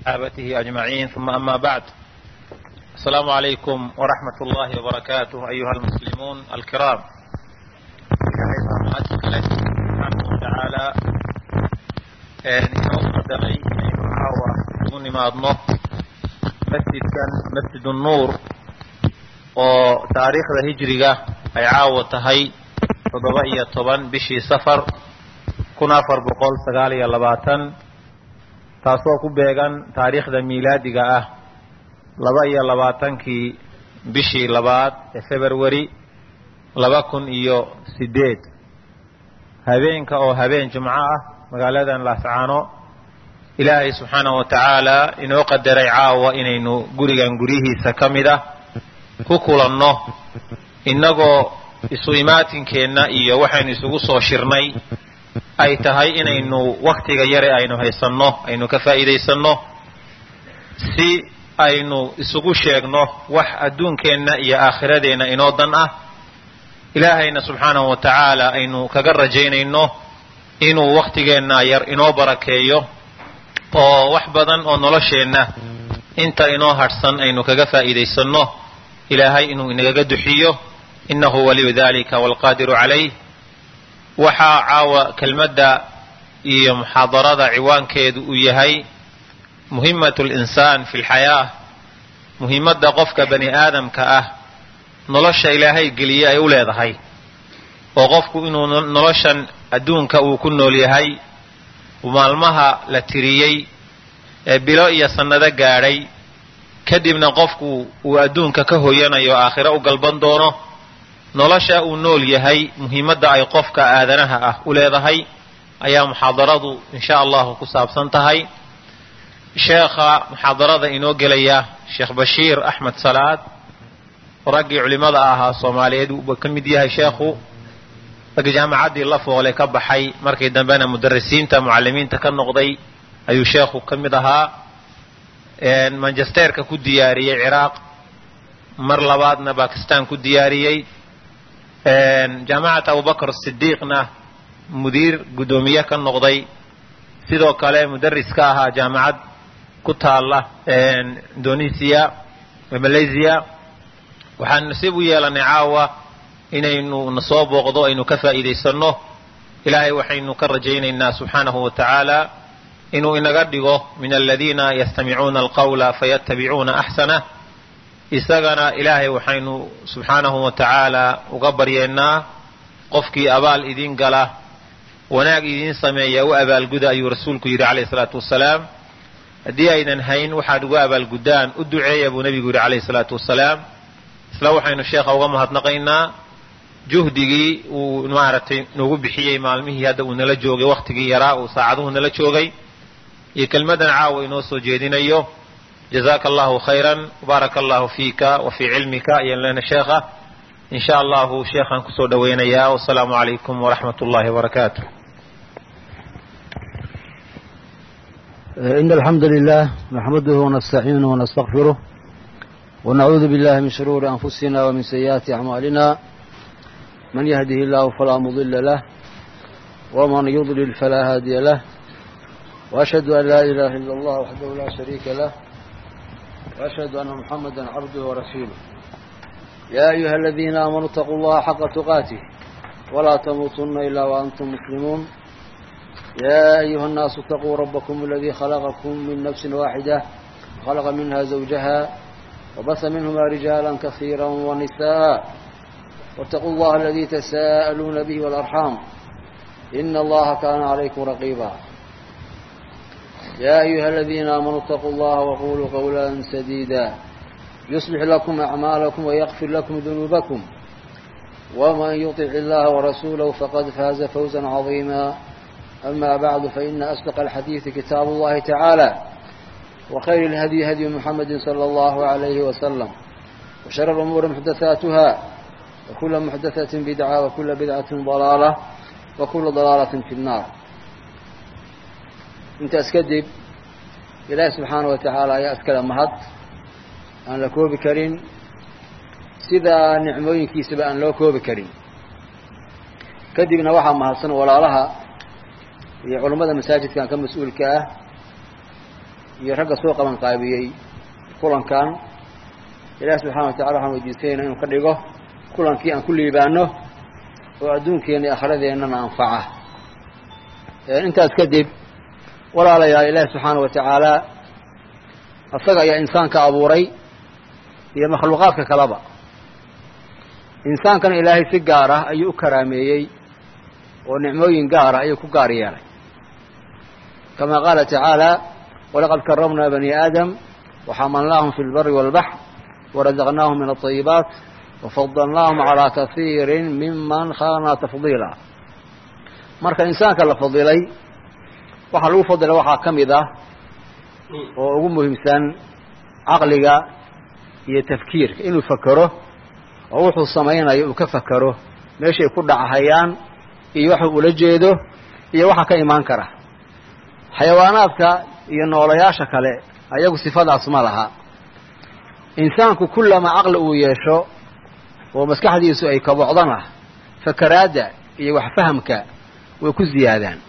صحابته أجمعين ثم أما بعد السلام عليكم ورحمة الله وبركاته أيها المسلمون الكرام تعالى inoo qadaray inaynu caawa ugu nimaadno masjidkan masjid nuur oo taariikhda hijriga ay caawa tahay toddoba iyo toban bishii safar kun afar boqol sagaal iyo labaatan taasoo ku beegan taariikhda miilaadiga ah laba iyo labaatankii bishii labaad ee february laba kun iyo sideed habeenka oo habeen jumco ah magaaladan laascaano ilaahay subxaanahu wa tacaala inoo qadaray caawa inaynu gurigan guryihiisa ka mid ah ku kulanno innagoo isu imaatinkeenna iyo waxaynu isugu soo shirnay ay tahay inaynu wakhtiga yare aynu haysanno aynu ka faa'iidaysanno si aynu isugu sheegno wax adduunkeenna iyo aakhiradeenna inoo dan ah ilaahayna subxaanahu wa tacaala aynu kaga rajaynayno inuu wakhtigeenna yar inoo barakeeyo oo wax badan oo nolosheenna inta inoo hadhsan aynu kaga faa'iidaysanno ilaahay inuu inagaga duxiyo innahu waliyu dalika waalqaadiru calayh waxaa caawa kelmadda iyo muxaadarada ciwaankeedu uu yahay muhimatu linsaan fi lxayaa muhimadda qofka bani aadamka ah nolosha ilaahay geliye ay u leedahay oo qofku inuu noloshan adduunka uu ku nool yahay maalmaha la tiriyey ee bilo iyo sannado gaadhay kadibna qofku uu adduunka ka hoyanayo aakhiro u galban doono nolosha uu nool yahay muhiimadda ay qofka aadanaha ah u leedahay ayaa muxaadaradu insha allahu ku saabsan tahay sheekha muxaadarada inoo gelaya sheekh bashiir axmed salaad raggii culimmada ahaa soomaaliyeed uu ka mid yahay sheekhu raggi jaamacaddii la foole ka baxay markii dambena mudarisiinta mucallimiinta ka noqday ayuu sheekhu ka mid ahaa manchesterka ku diyaariyey ciraaq mar labaadna bakistan ku diyaariyey jaamacat abubakar sidiiqna mudiir guddoomiye ka noqday sidoo kale mudaris ka ahaa jaamacad ku taalla indonesiya malaysia waxaan nasiib u yeelanay caawa inaynu na soo booqdo aynu ka faa'iidaysanno ilaahay waxaynu ka rajaynaynaa subxaanahu wa tacaala inuu inaga dhigo min aladiina yastamicuuna alqawla fayattabicuuna axsanah isagana ilaahay waxaynu subxaanahu wa tacaala uga baryeennaa qofkii abaal idin gala wanaag idiin sameeya u abaalguda ayuu rasuulku yidhi calayhi salaatu wasalaam haddii aydan hayn waxaad uga abaalguddaan u duceeya buu nebigu yidhi calayhi salaatu wasalaam isla waxaynu sheekha uga mahadnaqaynaa juhdigii uu maaragtay nagu bixiyey maalmihii hadda uu nala joogay wakhtigii yaraa uu saacaduhu nala joogay iyo kelmadan caawa inoo soo jeedinayo jazaaka allahu khayran baaraka allahu fiika wa fii cilmika ayaan leena sheekha in sha allahu sheekhaan kusoo dhowaynayaa wasalaamu calaykum waraxmat ullahi wabarakaatu إن الحمد لله نحمده ونستعينه ونستغفره ونعوذ بالله من شرور أنفسنا ومن سيئات أعمالنا من يهده الله فلا مضل له ومن يضلل فلا هادي له وأشهد أن لا إله إلا الله وحده لا شريك له وأشهد أن محمدا عبده ورسوله يا أيها الذين آمنوا اتقوا الله حق تقاته ولا تموتن إلا وأنتم مسلمون يا أيها الناس اتقوا ربكم الذي خلقكم من نفس واحدة خلق منها زوجها وبث منهما رجالا كثيرا ونساء واتقوا الله الذي تساءلون به والأرحام إن الله كان عليكم رقيبا يا أيها الذين آمنوا اتقوا الله وقولوا قولا سديدا يصلح لكم أعمالكم ويغفر لكم ذنوبكم ومن يطع الله ورسوله فقد فاز فوزا عظيما أما بعد فإن أصدق الحديث كتاب الله تعالى وخير الهدي هدي محمد صلى الله عليه وسلم وشر الأمور محدثاتها وكل محدثة بدعة وكل بدعة ضلالة وكل ضلالة في النار انت اسكدب إلهي سبحانه وتعالى يا أسكال مهد أن لكو بكرين سيدا نعموين كيسبا أن لكو بكرين كدبنا وحا مهدسن ولا لها iyo culammada masaajidkan ka mas-uulka ah iyo ragga soo qaban qaabiyey kulankan ilaahi subxana wa tacala waxaan weydiisanayna inuu ka dhigo kulankii aan ku liibaano oo adduunkeenna iyo akhiradeennana anfaca intaas kadib walaalayaal ilaahi subxaana wa tacaala isaga ayaa insaanka abuuray iyo makhluuqaadka kaleba insaankana ilaahay si gaar ah ayuu u karaameeyey oo nicmooyin gaar ah ayuu ku gaar yeelay kama qaala tacaala walaqad karamnaa bani aadam waxamalnaahum fi lbari waalbaxr warazaqnaahum min alطayibaat wafadalnaahum calaa kasiiri miman khalaqnaa tafdiila marka insaanka la fadilay waxaa lagu fadilay waxaa ka mid ah oo ugu muhiimsan caqliga iyo tafkiirka inuu fakero oo wuxuu samaynayo uu ka fakero meeshay ku dhachayaan iyo waxuu ula jeedo iyo waxa ka imaan kara xayawaanaadka iyo noolayaasha kale ayagu sifadaas ma laha insaanku kullama caqli uu yeesho oo maskaxdiisu ay kabocdana fakaraadda iyo waxfahamka way ku ziyaadaan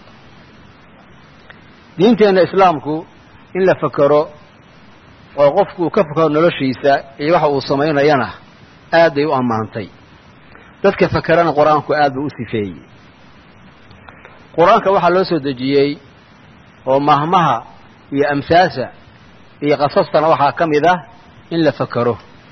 diinteenna islaamku in la fakero oo qofku uu ka fakero noloshiisa iyo waxa uu samaynayana aad bay u ammaantay dadka fakerana qur-aanku aad buu u sifeeyey qur-aanka waxaa loo soo dejiyey oo mahmaha iyo amsaasa iyo qasastana waxaa ka mid ah in la fakero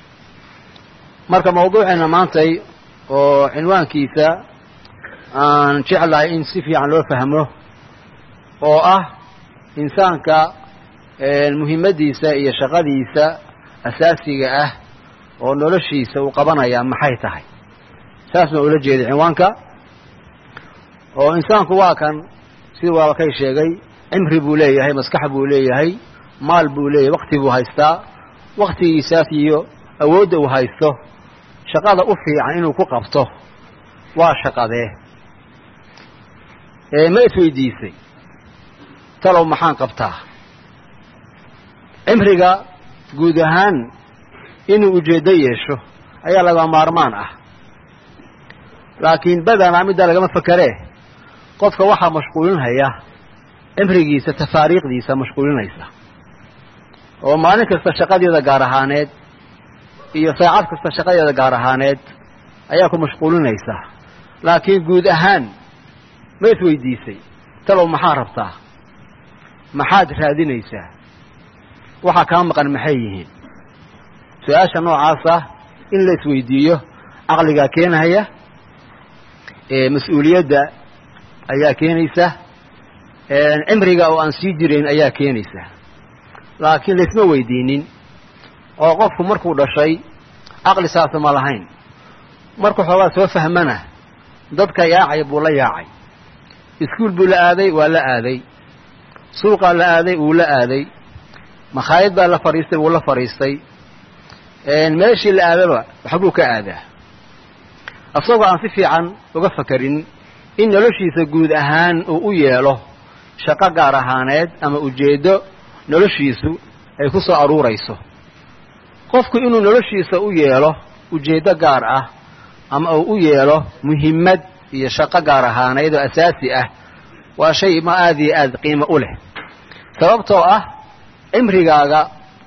marka mawduuceena maantay oo cinwaankiisa aan jeclahay in si fiican loo fahmo oo ah insaanka muhimaddiisa iyo shaqadiisa asaasiga ah oo noloshiisa uu qabanayaa maxay tahay saas baan ula jeeday cinwaanka oo insaanku waa kan sida waalkay sheegay cimri buu leeyahay maskax buu leeyahay maal buu leeyahay wakti buu haystaa waktigiisaas iyo awoodda uu haysto shaqada u fiican inuu ku qabto waa shaqadee ma isweydiisay talow maxaan qabtaa cimriga guud ahaan inuu ujeeddo yeesho ayaa laga maarmaan ah laakiin badanaa middaa lagama fakeree qofka waxaa mashquulinhaya cimrigiisa tafaariiqdiisa mashquulinaysa oo maalin kasta shaqadeeda gaar ahaaneed iyo saacad kasta shaqadeeda gaar ahaaneed ayaa ku mashquulinaysa laakiin guud ahaan ma isweydiisay talow maxaa rabtaa maxaad raadinaysaa waxaa kaa maqan maxay yihiin su-aasha noocaasa in la isweydiiyo caqligaa keenaya mas-uuliyadda ayaa keenaysa cimriga oo aan sii jirayn ayaa keenaysa laakiin laysma weydiinin oo qofku markuu dhashay caqli saasa ma lahayn markuu xoogaa soo fahmana dadka yaacay buu la yaacay iskuul buu la aaday waa la aaday suuqaa la aaday wuu la aaday makhaayad baa la fadhiistay wuu la fadhiistay meeshii la aadaba waxbuu ka aadaa isagoo aan si fiican uga fakarin in noloshiisa guud ahaan uu u yeelo shaqo gaar ahaaneed ama ujeeddo noloshiisu ay ku soo aruurayso qofku inuu noloshiisa u yeelo ujeeddo gaar ah ama uu u yeelo muhimmad iyo shaqo gaar ahaaneyd oo asaasi ah waa shay ma aada iyo aada qiimo u leh sababtoo ah cimrigaaga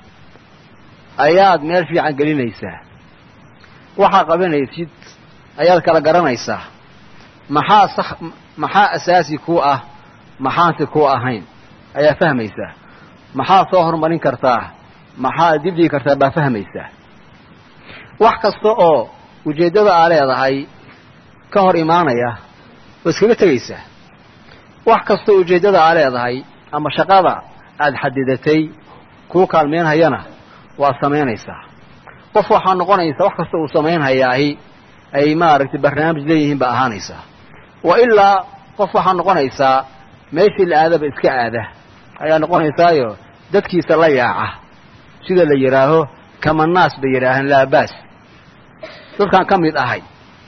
ayaad meel fiican gelinaysaa waxaa qabanaysid ayaad kala garanaysaa maxaa sax maxaa asaasi ku ah maxaansi ku ahayn ayaa fahmaysaa maxaa soo horumarin kartaa maxaa dibdhigi kartaa baa fahmaysaa wax kasta oo ujeeddada aa leedahay ka hor imaanaya waa iskaga tegaysaa wax kasta oo ujeeddada aa leedahay ama shaqada aada xadidatay kuu kaalmeynhayana waa samaynaysaa qof waxaa noqonaysa wax kasta uu samaynhayaahi ay maaragtay barnaamij leeyihiin baa ahaanaysaa wa ilaa qof waxaa noqonaysaa meeshii la aadaba iska aada ayaa noqonaysaayo dadkiisa la yaaca sida la yidhaaho kamanaas bay yidhaahaan laabaas dadkaan ka mid ahay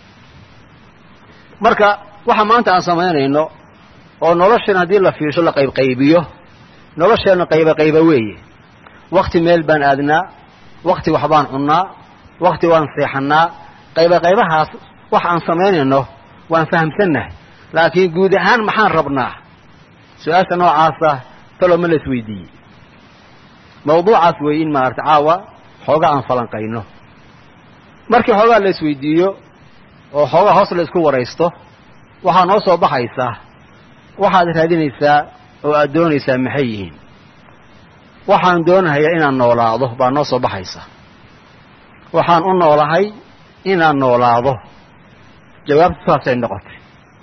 marka waxa maanta aan samaynayno oo noloshan haddii la fiirsho la qaybqaybiyo nolosheenna qayba qayba weeye wakti meel baan aadnaa wakti waxbaan cunnaa wakti waan seexannaa qayba qaybahaas wax aan samaynayno waan fahamsannahay laakiin guud ahaan maxaan rabnaa su-aasha noocaasa talo ma la isweydiiyey mawduucaas weeye in maarata caawa xoogaa aan falanqayno markii xoogaa la isweydiiyo oo xoogaa hoos la isku waraysto waxaa noo soo baxaysaa waxaad raadinaysaa oo aad doonaysaa maxay yihiin waxaan doonahayaa inaan noolaado baa noo soo baxaysa waxaan u noolahay inaan noolaado jawaabtu saasay noqotay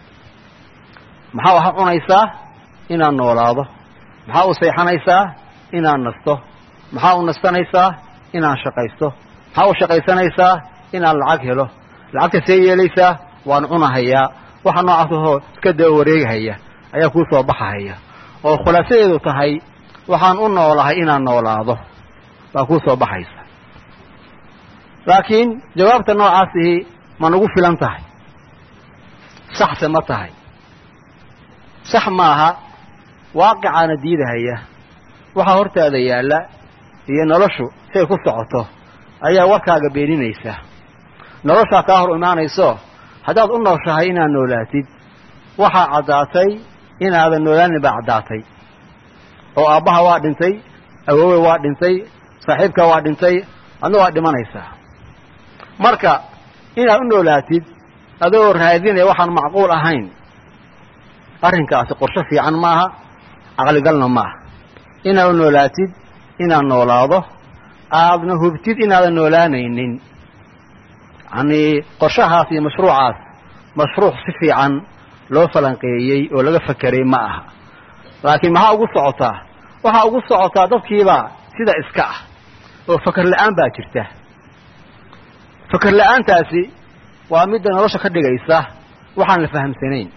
maxaa waxaad cunaysaa inaan noolaado maxaa u seexanaysaa inaan nasto maxaa u nastanaysaa inaan shaqaysto maxaa u shaqaysanaysaa inaan lacag helo lacagta see yeelaysaa waan cunahayaa waxa noocaas ahoo iska daba wareegahaya ayaa kuu soo baxahaya oo khulaasadeedu tahay waxaan u noolahay inaan noolaado baa kuu soo baxaysa laakiin jawaabta noocaasihi ma nagu filan tahay saxse ma tahay sax maaha waaqicaana diidahaya waxaa hortaada yaalla iyo noloshu say ku socoto ayaa warkaaga beeninaysa noloshaa kaa hor imaanayso haddaad u nooshahay inaad noolaatid waxaa caddaatay inaadan noolaanin baa caddaatay oo aabbaha waa dhintay awoowe waa dhintay saaxiibka waa dhintay adna waa dhimanaysaa marka inaad u noolaatid adoo raadinaya waxaan macquul ahayn arrinkaasi qorsho fiican maaha caqligalna maaha inaad u noolaatid inaad noolaado aadna hubtid inaadan noolaanaynin yacnii qorshahaas iyo mashruucaas mashruuc si fiican loo falanqeeyey oo laga fakeray ma aha laakiin maxaa ugu socotaa waxaa ugu socotaa dadkiibaa sida iska ah oo faker la-aan baa jirta faker la-aantaasi waa midda nolosha ka dhigaysa waxaan la fahamsanayn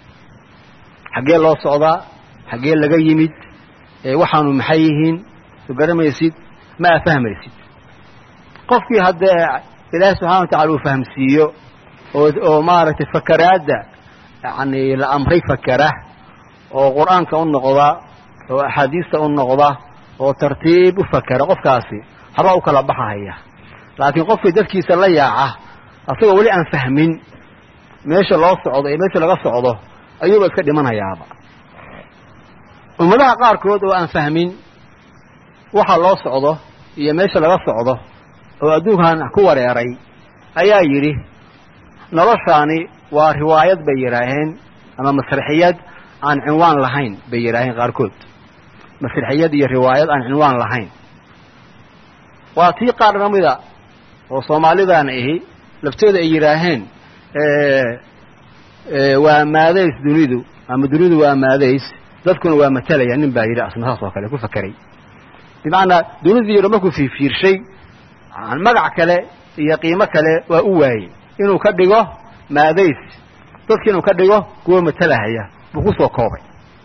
xaggee loo socdaa xaggee laga yimid waxaanu maxay yihiin soo garamaysid ma aa fahmaysid qofkii haddee ilaahay subxana wa tacala uu fahamsiiyo oo oo maaragtay fakaraadda yacni la amray fakera oo qur-aanka u noqda oo axaadiista u noqda oo tartiib u fakera qofkaasi habaa u kala baxahaya laakiin qofkii dadkiisa la yaaca asagoo weli aan fahmin meesha loo socdo iyo meesha laga socdo ayuuba iska dhimanayaaba ummadaha qaarkood oo aan fahmin waxa loo socdo iyo meesha laga socdo oo adduunkan ku wareeray ayaa yidhi noloshaani waa riwaayad bay yidhaaheen ama masraxiyad aan cinwaan lahayn bay yidhaaheen qaarkood masraxiyad iyo riwaayad aan cinwaan lahayn waa tii qaar kamida oo soomaalidan ahi laftooda ay yidhaaheen waa maadays dunidu ama dunidu waa maadays dadkuna waa matalaya nin baa yidhi asna saas oo kale ku fakeray bimacnaa dunidii yaro markuu fiirfiirshay magac kale iyo qiimo kale waa u waayey inuu ka dhigo maadays dadki inuu ka dhigo kuwa matalahaya buu ku soo koobay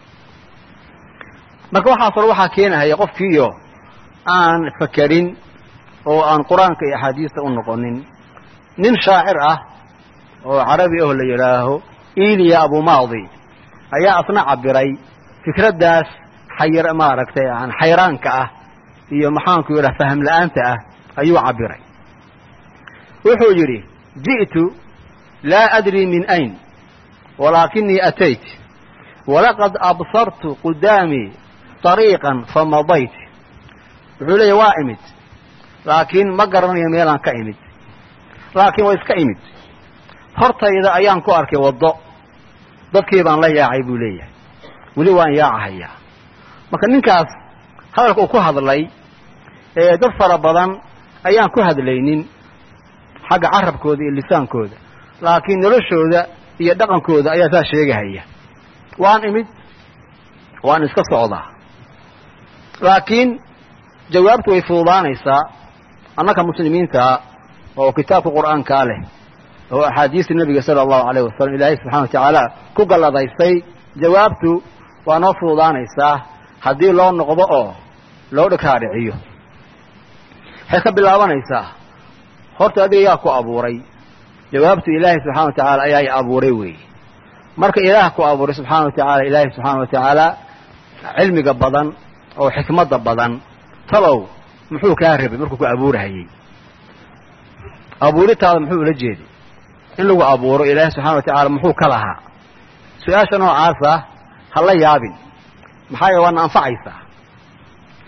marka waxaas hore waxaa keenahaya qofkiiyo aan fakerin oo aan qur-aanka iyo axaadiista u noqonin nin shaacir ah oo carabi aho la yidhaaho iliya abumaadi ayaa asna cabiray fikraddaas xayr maaragtay xayraanka ah iyo maxaanku yidhaha faham la-aanta ah ayuu cabiray wuxuu yidhi ji'tu laa adri min ayn walaakinii atayt walaqad absartu qudaamii طariiqan famadayt wuxuu leeya waa imid laakiin ma garanayo meelaan ka imid laakiin waa iska imid hortayda ayaan ku arkay waddo dadkii baan la yaacay buu leeyahay weli waan yaacahayaa marka ninkaas hadalka uu ku hadlay ee dad fara badan ayaan ku hadlaynin xagga carabkooda iyo lisaankooda laakiin noloshooda iyo dhaqankooda ayaa saa sheegahaya waan imid waan iska socdaa laakiin jawaabtu way fududaanaysaa annaka muslimiintaa oo kitaabka qur'aankaa leh oo axaadiista nebiga sala allahu alayh wasalam ilaahay subxana wa tacaala ku galladaystay jawaabtu waa noo fududaanaysaa haddii loo noqdo oo loo dhikaadhiciyo waxay ka bilaabanaysaa horta adiga yaa ku abuuray jawaabtu ilaahay subxana wa tacaala ayaa i abuuray weeye marka ilaah ku abuuray subxaana wa tacaala ilaahay subxaana wa tacaala cilmiga badan oo xikmadda badan talow muxuu kaa rabay markuu ku abuurahayey abuuritaada muxuu ula jeeday in lagu abuuro ilaahay subxana wa tacaala muxuu ka lahaa su-aasha noocaasa ha la yaabin maxaa yeele waadna anfacaysaa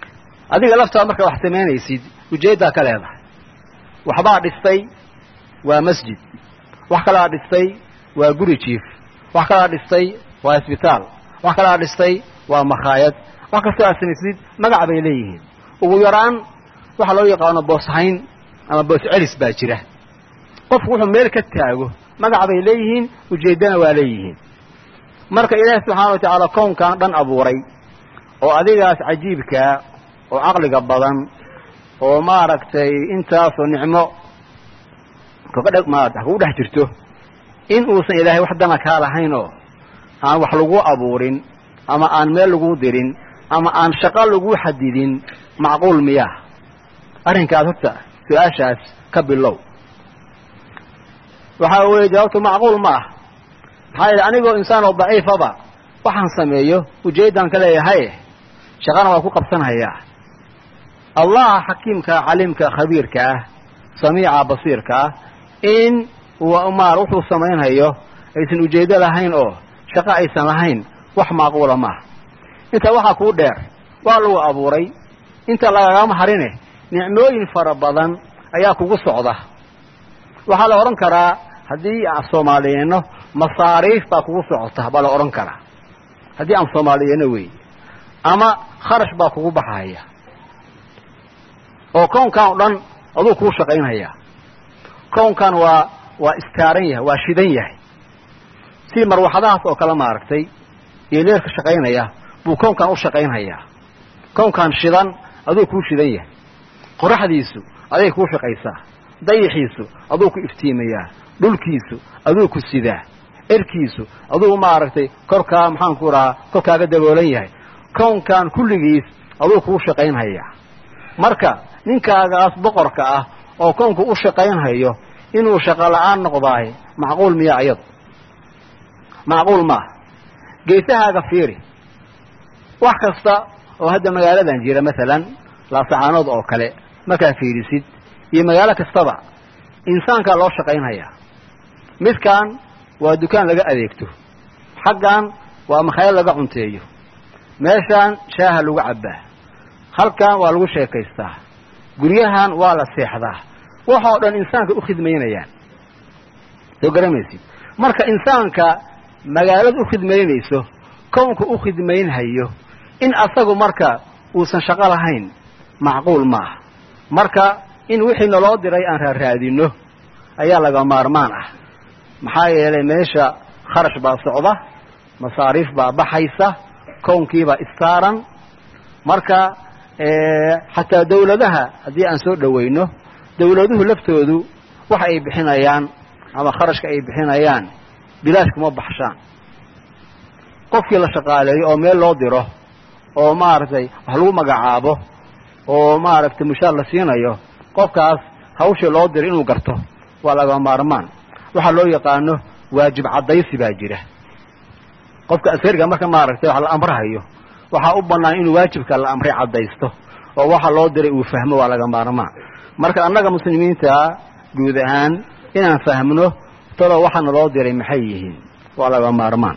adiga laftaada markaa wax samaynaysid ujeeddaa ka leedahay waxbaa dhistay waa masjid wax kalaa dhistay waa guri jiif wax kalaa dhistay waa isbitaal wax kalaa dhistay waa makhaayad wax kastoo aad samaysid magac bay leeyihiin ugu yaraan waxa loo yaqaano booshayn ama boos celis baa jira qofku wuxuu meel ka taago magac bay leeyihiin ujeeddana waa leeyihiin marka ilaahi subxaana wa tacaala kownkan dhan abuuray oo adigaas cajiibkaa oo caqliga badan oo maaragtay intaasoo nicmo kaga maarata kugu dhex jirto in uusan ilaahay wax dana kaa lahayn oo aan wax lagu abuurin ama aan meel lagu dirin ama aan shaqo lagu xadidin macquul miyaa arrinkaas horta su-aashaas ka bilow waxaa weeye jawaabtu macquul ma ah maxaa yidhi anigoo insaan oo daciifaba waxaan sameeyo ujeeddaan ka leeyahay shaqana waa ku qabsanhayaa allaha xakiimka caliimka khabiirka ah samiica basiirka ah in maar wuxuu samaynhayo aysan ujeeddo lahayn oo shaqo aysan lahayn wax macquula maaha intaa waxaa kuu dheer waa lagu abuuray inta lagagama harine nicmooyin fara badan ayaa kugu socda waxaa la odhan karaa haddii aan soomaaliyeenno masaariif baa kugu socota baa la odhan karaa haddii aan soomaaliyeenno weeye ama kharash baa kugu baxaya oo kownkan o dhan aduu kuu shaqaynhayaa kownkan waa waa istaaran yahay waa shidan yahay si marwaxadahaas oo kale maaragtay iyo leerka shaqaynaya buu kownkan u shaqaynhayaa kownkan shidan aduu kuu shidan yahay qoraxdiisu aday kuu shaqaysaa dayixiisu aduu ku iftiimayaa dhulkiisu aduu ku sidaa erkiisu aduu maaragtay korkaa maxaanku rahaa korkaaga daboolan yahay kownkan kulligiis aduu kuu shaqaynhayaa marka ninkaagaas boqorka ah oo kownku u shaqaynhayo inuu shaqo la'aan noqdaay macquul miya ayadu macquul maaha geesahaaga fiiri wax kasta oo hadda magaaladan jira masalan laasacaanood oo kale markaa fiirisid iyo magaalo kastaba insaankaa loo shaqaynhayaa midkan waa dukaan laga adeegto xaggan waa makhaayad laga cunteeyo meeshaan shaaha lagu cabbaa halkan waa lagu sheekaystaa guryahan waa la seexdaa waxoo dhan insaanka u khidmaynayaan soo garamaysid marka insaanka magaalada u khidmaynayso kownka u khidmaynhayo in asagu marka uusan shaqo lahayn macquul maaha marka in wixii naloo diray aan raaraadinno ayaa laga maarmaan ah maxaa yeelay meesha kharash baa socda masaariif baa baxaysa kownkiibaa istaaran marka xataa dawladaha haddii aan soo dhowayno dawladuhu laftoodu waxa ay bixinayaan ama kharashka ay bixinayaan bilaash kuma baxshaan qofkii la shaqaaleeyo oo meel loo diro oo maaragtay wax lagu magacaabo oo maaragtay mushaar la siinayo qofkaas hawshii loo diray inuu garto waa laga maarmaan waxaa loo yaqaano waajib caddaysi baa jira qofka askariga marka maaragtay wax la amrahayo waxaa u bannaan inuu waajibka la amray caddaysto oo waxa loo diray uu fahmo waa laga maarmaan marka annaga muslimiinta guud ahaan inaan fahmno talo waxaana loo diray maxay yihiin waa laga maarmaan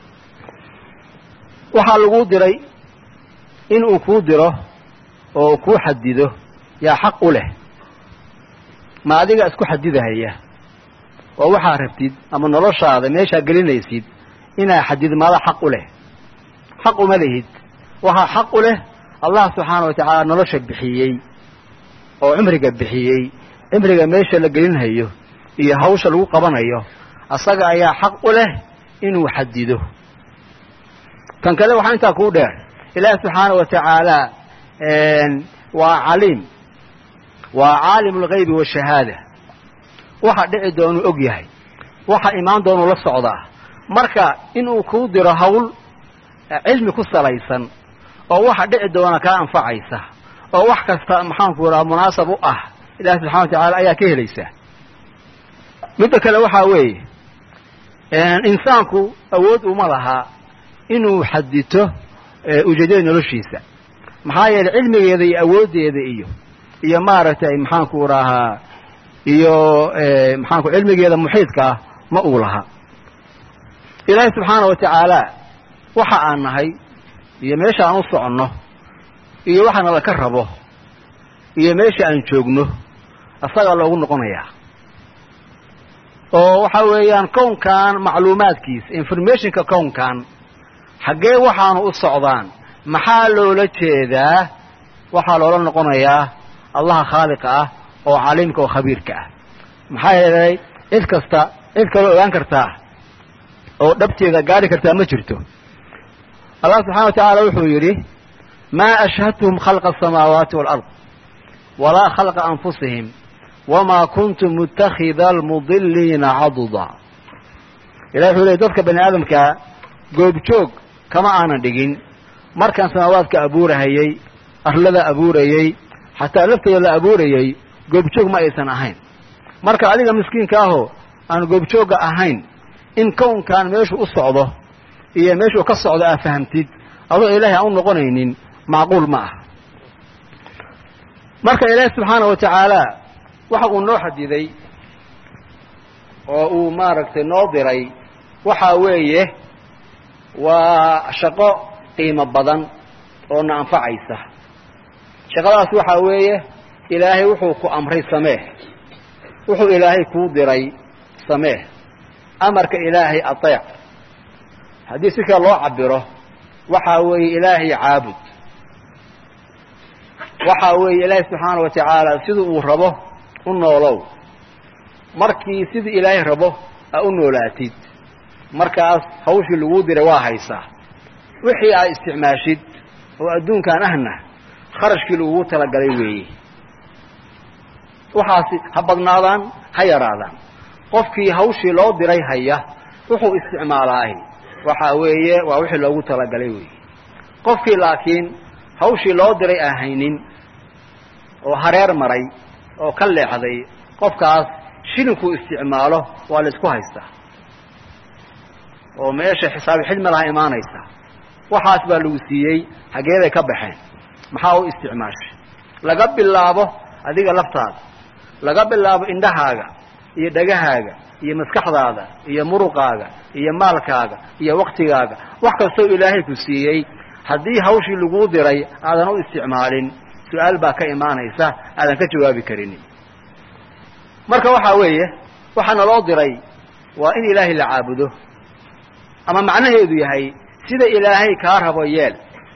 waxaa lagu diray inuu kuu diro oo kuu xadido yaa xaq u leh ma adiga isku xadidahaya oo waxaa rabtid ama noloshaada meeshaa gelinaysid inaa xadidmaada xaq u leh xaq uma lihid waxaa xaq u leh allah subxaana wa tacaala nolosha bixiyey oo cimriga bixiyey cimriga meesha la gelinhayo iyo hawsha lagu qabanayo asaga ayaa xaq u leh inuu xadido kan kale waxaa intaa kuu dheer ilaahi subxaana wa tacaala waa caliim waa caalimu alghaybi washahaada waxa dhici doonuu og yahay waxa imaan doonuu la socdaa marka inuu kuu diro hawl cilmi ku salaysan oo waxa dhici doona kaa anfacaysa oo wax kasta maxaanku raha munaasab u ah ilahi subxana wa tacaala ayaa ka helaysa midda kale waxaa weeye insaanku awood uma lahaa inuu xadito ujeedada noloshiisa maxaa yeelay cilmigeeda iyo awooddeeda iyo iyo maaragtay maxaanku rahaa iyo maxaanku cilmigeeda muxiidka ah ma uu laha ilaahay subxaana wa tacaala waxa aan nahay iyo meesha aan u soconno iyo waxaana laka rabo iyo meesha aan joogno asagaa loogu noqonayaa oo waxa weeyaan kownkan macluumaadkiisa informationka kownkan xaggee waxaanu u socdaan maxaa loola jeedaa waxaa loola noqonayaa allaha khaaliqa ah oo caliimka oo khabiirka ah maxaa yeelay cid kasta cid kaloo ogaan kartaa oo dhabteeda gaari kartaa ma jirto allah subxana wa tacaala wuxuu yidhi maa ashhadtuhum khalqa asamaawaati waalard walaa khalqa anfusihim wamaa kuntu muttakhida almudiliina caduda ilahi wuxuu leey dadka bani aadamkaa goobjoog kama aanan dhigin markaan samaawaadka abuurahayey arlada abuurayey xataa laftooda la abuurayey goobjoog ma aysan ahayn marka adiga miskiinka ahoo aan goobjoogga ahayn in kownkan meeshu u socdo iyo meeshuu ka socdo aa fahamtid adoo ilaahay aan u noqonaynin macquul ma aha marka ilaahi subxaana wa tacaala waxa uu noo xadiday oo uu maaragtay noo diray waxa weeye waa shaqo qiimo badan oo na anfacaysa shaqadaas waxaa weeye ilaahay wuxuu ku amray samee wuxuu ilaahay kuu diray samee amarka ilaahay ateec haddii si kale loo cabiro waxaa weeye ilaahay caabud waxaa weeye ilaahay subxaana wa tacaala sidii uu rabo u noolow markii sidii ilaahay rabo aa u noolaatid markaas hawshii laguu diray waa haysaa wixii aad isticmaashid oo adduunkan ahna kharashkii lagugu talagalay weeye waxaasi ha badnaadaan ha yaraadaan qofkii hawshii loo diray haya wuxuu isticmaalaahi waxaa weeye waa wixii loogu talagalay weeye qofkii laakiin hawshii loo diray aan haynin oo hareer maray oo ka leexday qofkaas shilinkuu isticmaalo waa la isku haystaa oo meesha xisaabi xidmi laha imaanaysa waxaas baa lagu siiyey xageeday ka baxeen maxaa u isticmaashay laga bilaabo adiga laftaada laga bilaabo indhahaaga iyo dhagahaaga iyo maskaxdaada iyo muruqaaga iyo maalkaaga iyo waktigaaga wax kastoo ilaahay ku siiyey haddii hawshii laguu diray aadan u isticmaalin su-aal baa ka imaanaysa aadan ka jawaabi karinin marka waxaa weeye waxaa naloo diray waa in ilaahay la caabudo ama macnaheedu yahay sida ilaahay kaa rabo yeel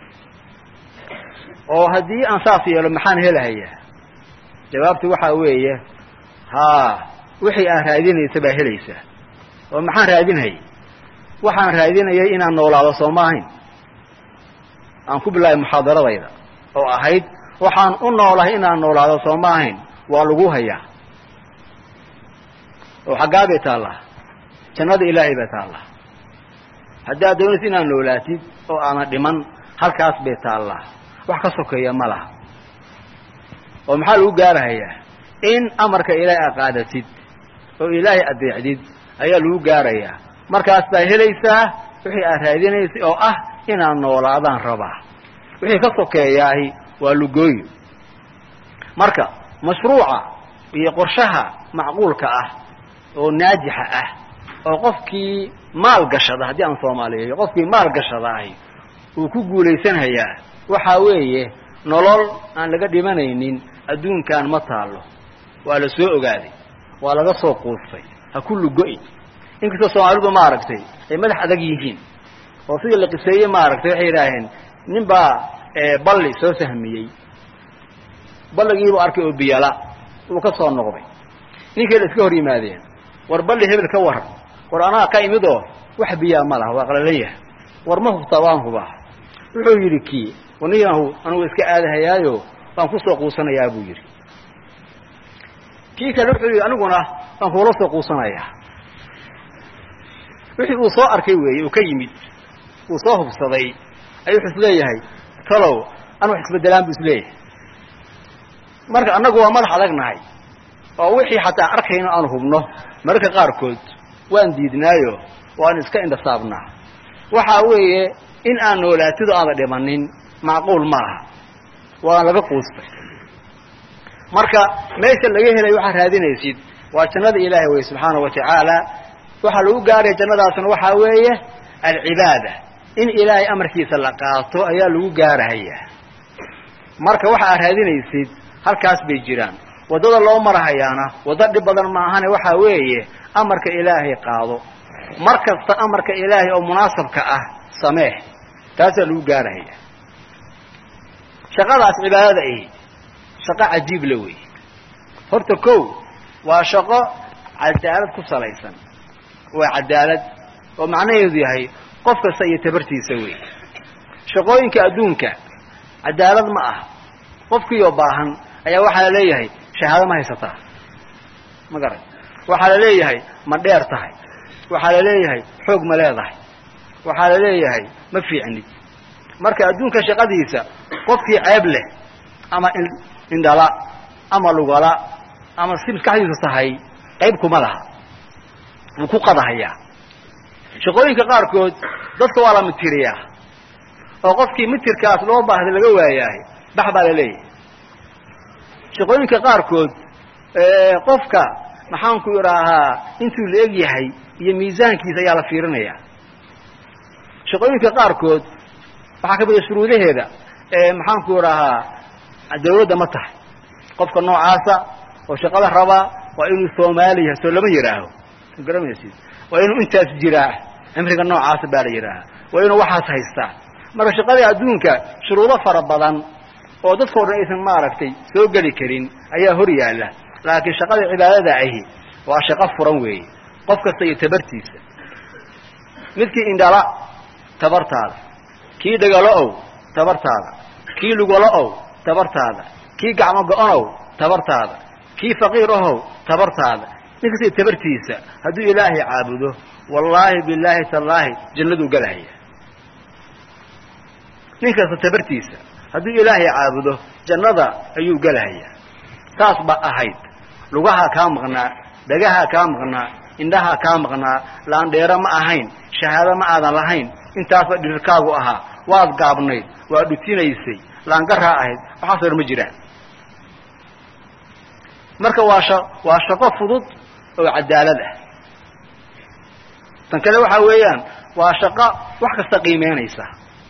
oo haddii aan saas yeelo maxaan helahayaa jawaabtu waxaa weeye haa wixii aad raadinaysa baa helaysaa oo maxaan raadinhayay waxaan raadinayay inaan noolaado soo ma ahayn aan ku bilaabay muxaadaradayda oo ahayd waxaan u noolahay inaan noolaado soo ma ahayn waa lagu hayaa oo xaggaa bay taallaa jannada ilaahay bay taallaa haddaad doonaysa inaad noolaatid oo aadan dhiman halkaas bay taallaa wax ka sokeeya ma laha oo maxaa lagu gaarahayaa in amarka ilaahay aad qaadatid oo ilaahay adeecdid ayaa lagu gaarayaa markaas baa helaysaa wixii aad raadinaysay oo ah inaad noolaadaan rabaa wixii ka sokeeyaahi waa lugooyo marka mashruuca iyo qorshaha macquulka ah oo naajixa ah oo qofkii maal gashada haddii aan soomaaliyeeyo qofkii maal gashadaahi uu ku guulaysanhayaa waxaa weeye nolol aan laga dhimanaynin adduunkan ma taallo waa la soo ogaaday waa laga soo quustay ha ku lugo-in inkastoo soomaalidu maaragtay ay madax adag yihiin oo sidii la qiseeyey maaragtay waxay yidhaaheen nin baa balli soo sahmiyey balligiibuu arkay oo biyala uu ka soo noqday ninkay la iska hor yimaadeen war balli hebel ka waran war anaa ka imid oo wax biyaa ma laha waa qalalan yahay war ma hubtaa waan hubaa wuxuu yidhi kii waniyahu anugu iska aadahayaayo waan kusoo quusanayaa buu yidhi kii kale wuxuu yidhi aniguna waan kuula soo quusanayaa wixii uu soo arkay weeye uu ka yimid uu soo hubsaday ayuu wuxuu isleeyahay talow an wax isbedelaan buu isleeyahay marka annagu waa madax adagnahay oo wixii xataa arkayno aan hubno mararka qaarkood waan diidnaayo waan iska indhasaabnaa waxaa weeye in aan noolaatido aada dhimanin macquul maaha waa laga quustay marka meesha laga helayo waxaad raadinaysid waa jannada ilaahay wey subxaana wa tacaala waxaa lagu gaaraya jannadaasna waxaa weeye alcibaada in ilaahay amarkiisa la qaato ayaa lagu gaarahayaa marka waxa aad raadinaysid halkaas bay jiraan waddada loo marahayaana waddo dhib badan maahane waxaa weeye amarka ilaahay qaado mar kasta amarka ilaahay oo munaasabka ah sameeh taasaa lagu gaarahaya shaqadaas cibaadada ahi shaqo cajiib la wey horta kow waa shaqo cadaalad ku salaysan waa cadaalad oo macnaheedu yahay qof kasta iyo tabartiisa wey shaqooyinka adduunka cadaalad ma aha qofkiioo baahan ayaa waxaa la leeyahay shahaado ma haysataa ma garan waxaa la leeyahay ma dheer tahay waxaa la leeyahay xoog ma leedahay waxaa la leeyahay ma fiicnid marka adduunka shaqadiisa qofkii ceeb leh ama indhala ama lugala ama si maskaxdiisu tahay qayb kuma laha wuu ku qadahayaa shaqooyinka qaarkood dadka waa la mitiriyaa oo qofkii mitirkaas loo baahday laga waayahay bax baa la leeyahay shaqooyinka qaarkood qofka maxaanku idhaahaa intuu la eg yahay iyo miisaankiisa ayaa la fiirinayaa shaqooyinka qaarkood waxaa ka mida shuruudaheeda maxaanku idhaahaa dawladda ma tahay qofka noocaasa oo shaqada rabaa waa inuu soomaali yahay soo lama yidhaaho garamaysid waa inuu intaas jiraa cimriga noocaasa baa la yidhaaha waa inuu waxaas haystaa marka shaqadii adduunka shuruudo fara badan oo dadkao dhan aysan maaragtay soo geli karin ayaa hor yaalla laakiin shaqada cibaadada ahi waa shaqo furan weeye qof kasta iyo tabartiisa midkii indhala tabartaada kii dhagalo ow tabartaada kii lugalo ow tabartaada kii gacmo go-onow tabartaada kii faqiir ahow tabartaada nin kasta iyo tabartiisa hadduu ilaahay caabudo wallaahi bilaahi tallaahi jannaduu galahaya nin kasta tabartiisa hadduu ilaahay caabudo jannada ayuu gelahayaa saas ba ahayd lugahaa kaa maqnaa dhagahaa kaa maqnaa indhahaa kaa maqnaa laandheero ma ahayn shahaado ma aadan lahayn intaasba dhirirkaagu ahaa waad gaabnayd waad dhutinaysay laangaraa ahayd waxaasoo dhan ma jiraan marka waa sha waa shaqo fudud oo cadaalad ah tan kale waxaa weeyaan waa shaqo wax kasta qiimeynaysa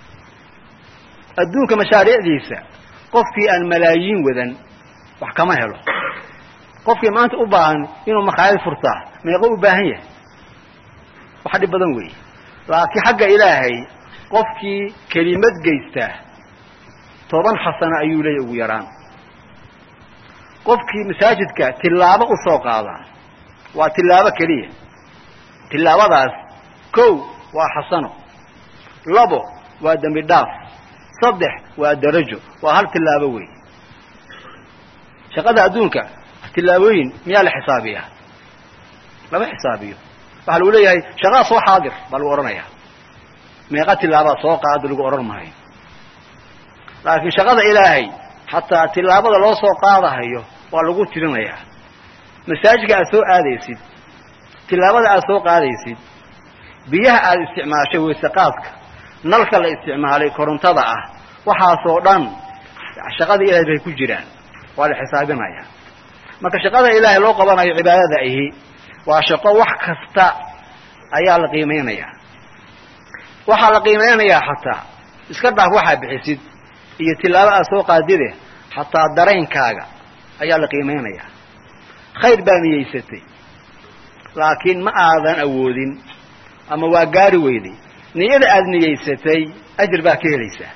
adduunka mashaariicdiisa qofkii aan malaayiin wadan wax kama helo qofkii maanta u baahan inuu makhaayad furtaa meeqo u baahan yahay wax dhib badan weeye laakiin xagga ilaahay qofkii kelimad geystaa toban xasano ayuu leeyahy ugu yaraan qofkii masaajidka tillaabo u soo qaadaa waa tillaabo keliya tillaabadaas kow waa xasano labo waa dembi dhaaf saddex waa darajo waa hal tillaabo wey shaqada adduunka tillaabooyin miyaa la xisaabiyaa lama xisaabiyo waxaa lagu leeyahay shaqaa soo xaadir baa lagu odhanayaa meeqa tillaabaa soo qaada lagu odhan maayo laakiin shaqada ilaahay xataa tillaabada loo soo qaadahayo waa lagu tirinayaa masaajidka aad soo aadaysid tillaabada aad soo qaadaysid biyaha aad isticmaashay weyseqaadka nalka la isticmaalay korontada ah waxaasoo dhan shaqada ilahay bay ku jiraan waa la xisaabinayaa marka shaqada ilaahay loo qabanayo cibaadada ahi waa shaqo wax kasta ayaa la qiimeynayaa waxaa la qiimeynayaa xataa iska dhaaf waxaa bixisid iyo tilaabo aad soo qaadide xataa daraynkaaga ayaa la qiimeynayaa khayr baa niyeysatay laakiin ma aadan awoodin ama waa gaari weyday niyada aada niyeysatay ajir baa ka helaysaa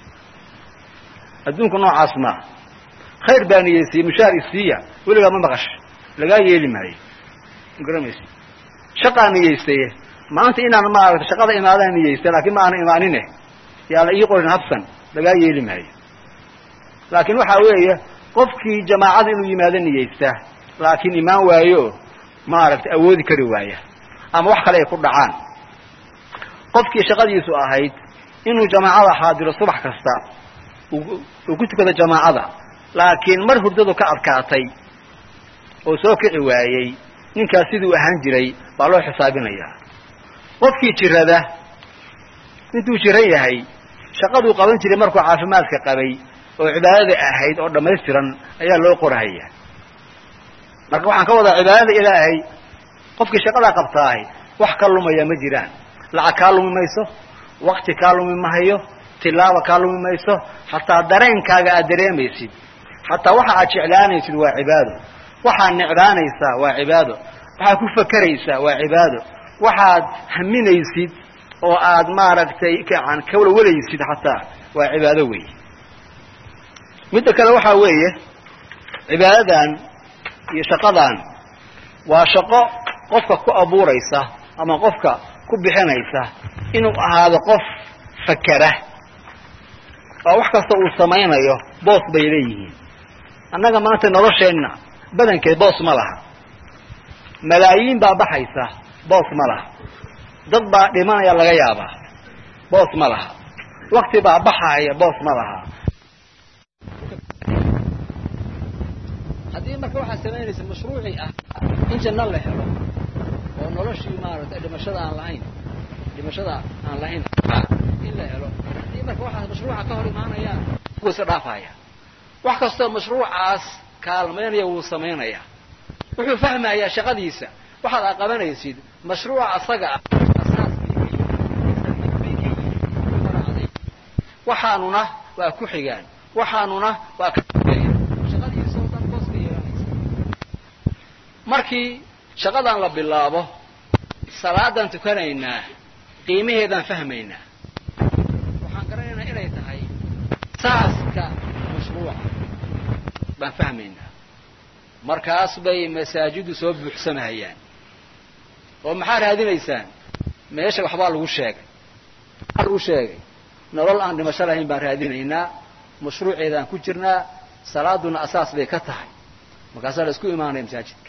adduunku noocaas maaha khayr baa niyeysayey mushaar isiiya weligaa ma maqash lagaa yeeli maayo magaramaysa shaqaa niyeystaye maanta inaan maaragta shaqada imaadaan niyeystay laakiin ma aana imaanine yaa la ii qorin habsan lagaa yeeli maayo laakiin waxaa weeye qofkii jamaacada inuu yimaado niyeysta laakiin imaan waayo maaragtay awoodi kari waaya ama wax kale ay ku dhacaan qofkii shaqadiisu ahayd inuu jamaacada xaadiro subax kasta uu ku tukado jamaacada laakiin mar hurdadu ka adkaatay oo soo kici waayey ninkaas siduu ahaan jiray baa loo xisaabinayaa qofkii jirada intuu jiran yahay shaqaduu qaban jiray markuu caafimaadka qabay oo cibaadada ahayd oo dhammaystiran ayaa loo qorahaya marka waxaan ka wadaa cibaadada ilaahay qofkii shaqadaa qabtaahay wax ka lumaya ma jiraan lacag kaa lumi mayso wakti kaa lumi mahayo tilaaba kaa lumi mayso xataa dareenkaaga aad dareemaysid xataa waxa aad jeclaanaysid waa cibaado waxaad necbaanaysaa waa cibaado waxaad ku fakeraysaa waa cibaado waxaad haminaysid oo aad maaragtay an kawalwalaysid xataa waa cibaado weeye midda kale waxaa weeye cibaadadan iyo shaqadan waa shaqo qofka ku abuuraysa ama qofka ku bixinaysa inuu ahaado qof fakera oo wax kasta uu samaynayo boos bay leeyihiin annaga maanta nolosheenna badankeed boos ma laha malaayiin baa baxaysa boos ma laha dad baa dhimanaya laga yaabaa boos ma laha wakti baa baxaya boos ma laha haddii marka waxaad samaynaysa mashruucii ah in janno la helo oo noloshii maaragtay dhimashada aan lahayn dhimashada aan lahayn in la helo haddii marka waxaas mashruuca ka hor imaanayaan wuu iska dhaafaya wax kastoo mashruucaas kaalmaynaya wuu samaynaya wuxuu fahmayaa shaqadiisa waxaad aa qabanaysid mashruuca asaga ah waxaanuna waa ku xigaan waxaanuna waa ka shaqadiisa oo dhan boos ka yeelanaysa markii shaqadan la bilaabo salaadaan tukanaynaa qiimaheedaan fahmaynaa waxaan garanaynaa inay tahay saaska mashruuca baan fahmaynaa markaas bay masaajidu soo buuxsamahayaan oo maxaa raadinaysaan meesha waxbaa lagu sheegay maxaa lagu sheegay nolol aan dhimasho lahayn baan raadinaynaa mashruuceedaan ku jirnaa salaaduna asaas bay ka tahay markaasaa la isku imaanaya masaajidka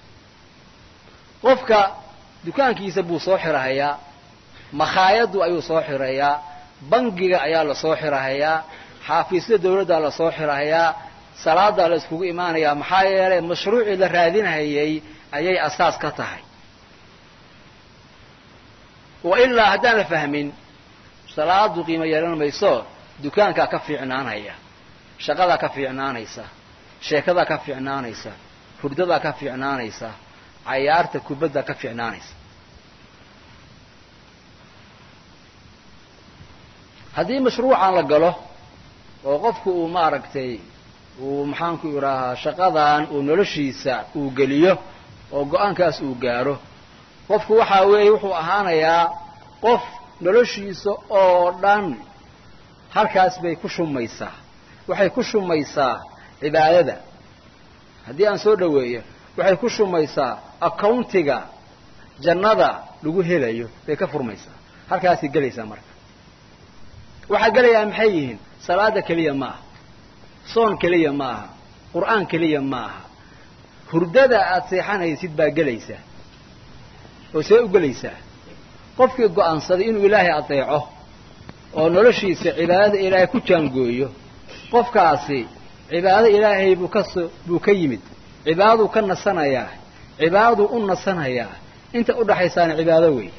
qofka dukaankiisa buu soo xirahayaa makhaayaddu ayuu soo xirayaa bangiga ayaa la soo xirahayaa xaafiisyada dawladdaa la soo xirahayaa salaadaa la iskugu imaanayaa maxaa yeelay mashruucii la raadinhayay ayay asaas ka tahay wa ilaa haddaan la fahmin salaadu qiimo yeelan mayso dukaankaa ka fiicnaanaya shaqadaa ka fiicnaanaysa sheekadaa ka fiicnaanaysa hurdadaa ka fiicnaanaysa cayaarta kubaddaa ka fiicnaanaysa haddii mashruucan la galo oo qofku uu maaragtay uu maxaanku idhaahaa shaqadan uu noloshiisa uu geliyo oo go-aankaas uu gaaro qofku waxaa weeye wuxuu ahaanayaa qof noloshiisa oo dhan halkaas bay ku shumaysaa waxay ku shumaysaa cibaadada haddii aan soo dhoweeyo waxay ku shumaysaa accountiga jannada lagu helayo bay ka furmaysaa halkaasay gelaysaa marka waxaa gelayaa maxay yihiin salaada keliya ma aha soon keliya ma aha qur'aan keliya ma aha hurdada aad seexanaysid baa gelaysaa oo see u gelaysaa qofkii go'aansaday inuu ilaahay adeeco oo noloshiisa cibaadada ilaahay ku jaangooyo qofkaasi cibaado ilaahay buu kasoo buu ka yimid cibaadaduu ka nasanayaa cibaadaduu u nasanayaa inta u dhaxaysaana cibaado weeye